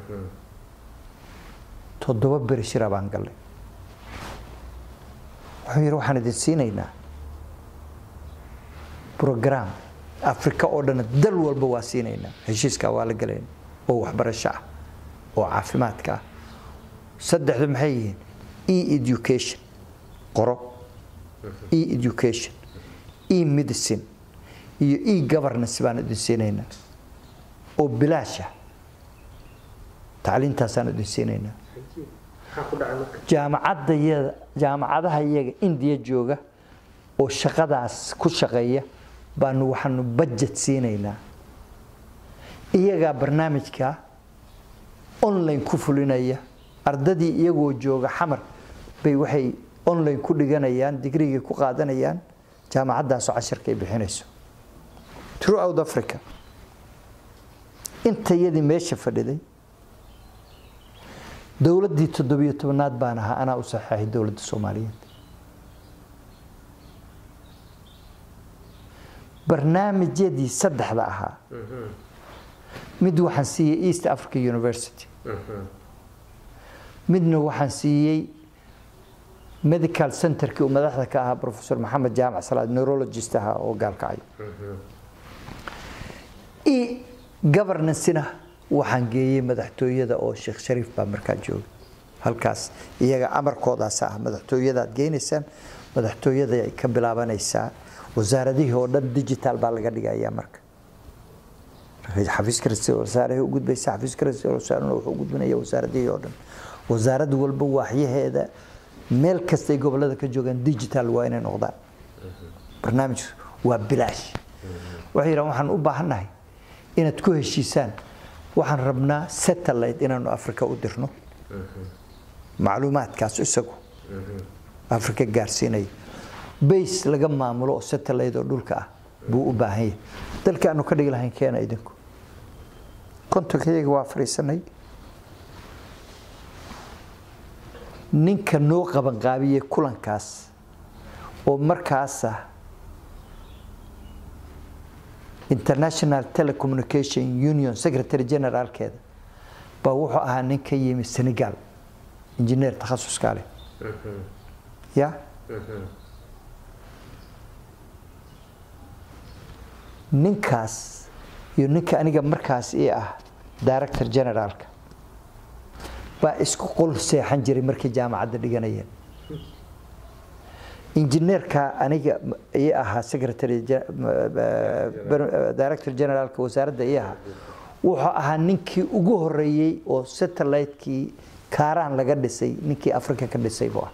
toddoba beri shira baan gallay wuxuu yidhi waxaan idin siinaynaa brogram afrika oo dhan dal walba waa siinaynaa heshiiskaa waa la galayna oo waxbarasho ah oo caafimaadka ah saddexdu maxay yihiin e education qoro e education e medicine iyo e governance baan idin siinaynaa oo bilaasha tacliintaasaan idin siinaynaa jaamacadayada jaamacadaha iyaga indiya jooga oo shaqadaas ku shaqeeya baanu waxaanu budget siinaynaa iyagaa barnaamijka online ku fulinaya ardadii iyagoo jooga xamar bay waxay online ku dhiganayaan digrigii ku qaadanayaan jaamacaddaasoo casharka ay bixinayso throughout africa intayadii meesha fadhiday dowladdii toddobiyo tobanaad baan ahaa anaa u saxeexay dowladda soomaaliyeed barnaamijyadii saddexda ahaa mid waxaan siiyey east africa university midna waxaan siiyey medical centerkii uu madaxda ka ahaa professor maxamed jaamac salaad neurologist ahaa oo gaalkacayo e governancena waxaan geeyey madaxtooyada oo sheekh shariif baa markaa jooga halkaas iyaga amarkoodaas ah madaxtooyadaad geynaysaan madaxtooyada ay ka bilaabanaysaa wasaaradihii oo dhan digital baa laga dhigayaa marka xafiiska ra-iisul wasaaraha u gudbaysa xafiiska ra-iisul wasaarahuna wuxuu u gudbinaya wasaaradihii oo dhan wasaarad walba waaxyaheeda meel kastay gobolada ka joogaan digital waa inay noqdaan barnaamij waa bilaash waxay yidhahan waxaan u baahannahay inaad ku heshiisaan waxaan rabnaa satellite inaanu africa u dirno macluumaadkaas isagu africa gaarsiinaya base laga maamulo oo satellite oo dhulka ah buu u baahan yahay dalka aanu ka dhigi lahayn keena idinku kontonkayaga waa fadhiisanay ninka noo qabanqaabiyey kulankaas oo markaasa international telecommunication union secretary generaalkeeda baa wuxuu ahaa nin ka yimi senegal injineer takhasuska leh ya ninkaas iyo ninka aniga markaas ii ah director generaalka baa isku qol seexan jiray markay jaamacadda dhiganayeen injineerka aniga ii ahaa secretary director generaalka wasaaradda ii ahaa wuxuu ahaa ninkii ugu horeeyey oo satellite-kii kaaraan laga dhisay ninkii africa ka dhisay buu ah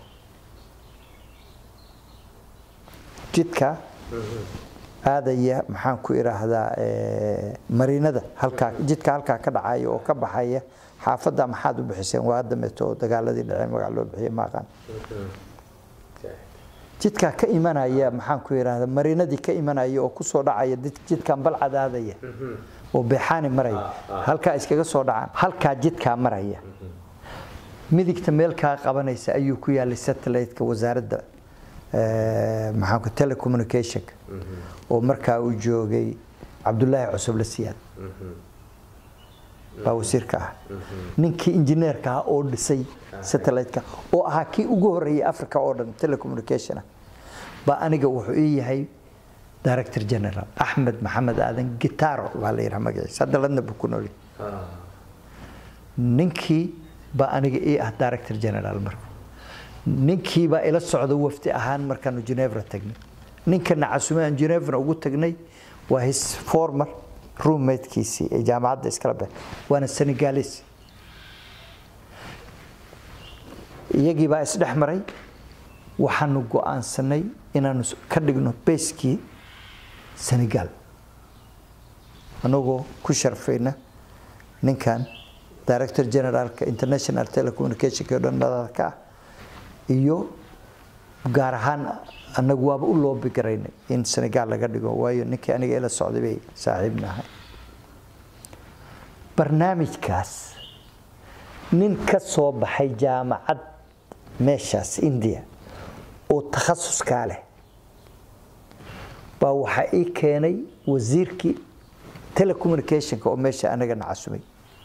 jidka aadaya maxaan ku idhaahdaa mariinada halkaa jidka halkaa ka dhacaya oo ka baxaya xaafadda maxaad u bixiseen waa dameeto oo dagaaladii dhaceen magac loo bixiye maaqaan jidkaa ka imanaya maxaan ku idhaahdaa mariinadii ka imanaya oo kusoo dhacaya jidkan balcadaadaya oo beexaani maraya halkaa iskaga soo dhacaan halkaa jidkaa maraya midigta meel kaa qabanaysa ayuu ku yaalay satellite-ka wasaaradda maxaanku telecommunicationka oo markaa uu joogay cabdulaahi cusub la siyaad baa wasiirka ah ninkii injineerka ah oo dhisay satellite-ka oo ahaa kii ugu horeeyay africa oo dhan telecommunication ah baa aniga wuxuu ii yahay director general axmed maxamed aadan gitaro baa la yidhaha magaciisa hadda ladna buu ku nool yahay ninkii baa aniga ii ah director general marka ninkii baa ila socda wafdi ahaan markaanu genevra tagnay ninkana casume aan genevra ugu tagnay waa his former roommatekiisii ee jaamacadda iskala bex waana senegalis iyagii baa isdhex maray waxaanu go-aansanay inaanu ka dhigno beskii senegal anagoo ku sharfayna ninkan director generaalka international telecommunicationka o dhan madalka ah iyo gaar ahaan anagu waaba u loobi garaynay in senegal laga dhigo waayo ninkii aniga ila socday bay saaxiibna ahay barnaamijkaas nin ka soo baxay jaamacad meeshaas india oo takhasuskaa leh baa waxaa ii keenay wasiirkii telecommunicationka oo meesha anagana casumay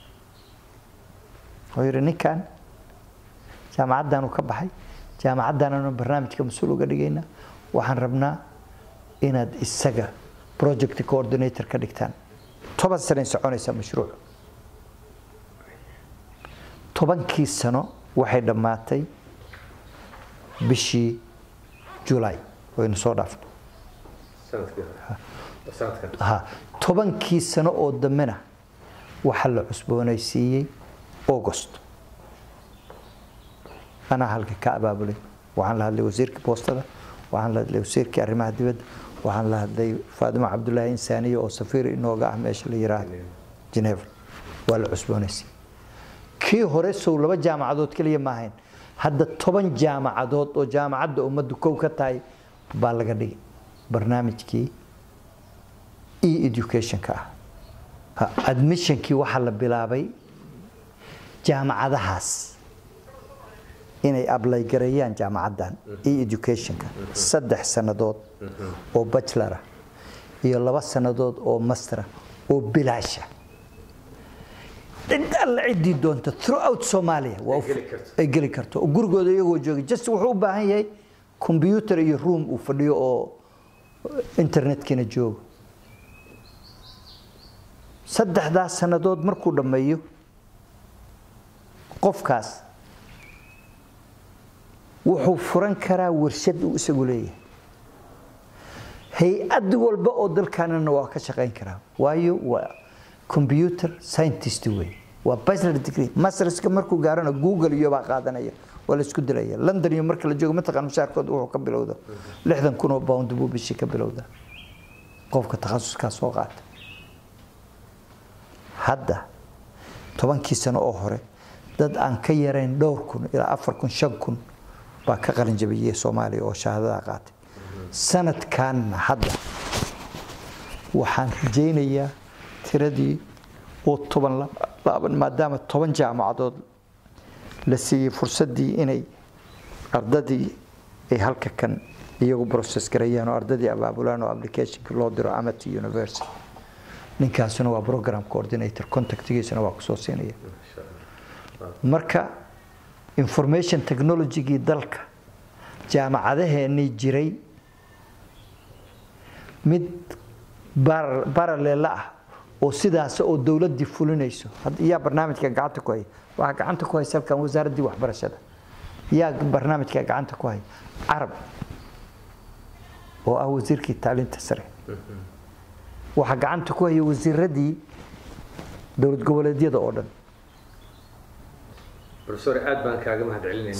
wuxuu yidhi ninkan jaamacaddaanu ka baxay jaamacaddaananu barnaamijka mas-uul uga dhigaynaa waxaan rabnaa inaad isaga project coordinator ka dhigtaan toban sanay soconaysaa mashruuc tobankii sano waxay dhammaatay bishii julay waynu soo dhaafnay sanadkii hore sanadkan ha tobankii sano oo dambena waxaa la cusboonaysiiyey august anaa halka ka abaabulay waxaan la hadlay wasiirka boostada waxaan la hadlay wasiirkii arrimaha dibadda waxaan la hadlay faadimo cabdulaahi insaaniye oo safiir inooga ah meesha la yiraahdo geneva waa la cusboonaysiiyey kii hore sow laba jaamacadood keliya ma ahayn hadda toban jaamacadood oo jaamacadda ummaddu kow ka tahay baa laga dhigay barnaamijkii e educationka ah Ha, admissionkii waxaa la bilaabay jaamacadahaas inay ablay gareeyaan jaamacaddan e educationka saddex sannadood oo bachelor ah iyo laba sannadood oo master ah oo bilaasha cid alla ciddii doonta throughout Somalia waa u- geli karto. ay geli karto oo gurigooda iyagoo jooga just wuxuu u baahan yahay computer iyo room uu fadhiyo oo internetkina joogo saddexdaas sannadood markuu dhammeeyo qofkaas wuxuu furan karaa warshad uu isagu leeyahay hay-ad walba oo dalkaanana waa ka shaqayn karaa waayo waa computer scientist wey waa bachelor degree masterska markuu gaarana google iyo baa qaadanaya waa la isku dilaya london iyo marka la joogo mataqaan mushaarkood wuxuu ka bilowda lixdan kun oo pound buu bishii ka bilowda qofka takhasuskaa soo qaata hadda tobankii sano oo hore dad aan ka yarayn dhowr kun ilaa afar kun shan kun baa ka qalin jabiyey soomaaliya oo shahaadada qaatay sanadkanna hadda waxaan rajaynayaa tiradii oo toban la- laaban maadaama toban jaamacadood la siiyey fursaddii inay ardadii ay halka kan iyagu process gareeyaan oo ardadii abaabulaan oo applicationka loo diro amity university ninkaasuna waa program coordinator contactigiisana waa kusoo siinaya marka information technologygii dalka jaamacadaheenii jiray mid bar- baraleela ah oo sidaas oo dowladdii fulinayso Had- yaa barnaamijka gacanta ku haya waxaa gacanta ku haysa halkan wasaaraddii waxbarashada yaa barnaamijka gacanta ku haya carab oo ah wasiirkii tacliinta sare waxaa gacanta ku haya wasiiradii dowlad goboleedyada oo dhan professor aad baan kaaga mahad celinayna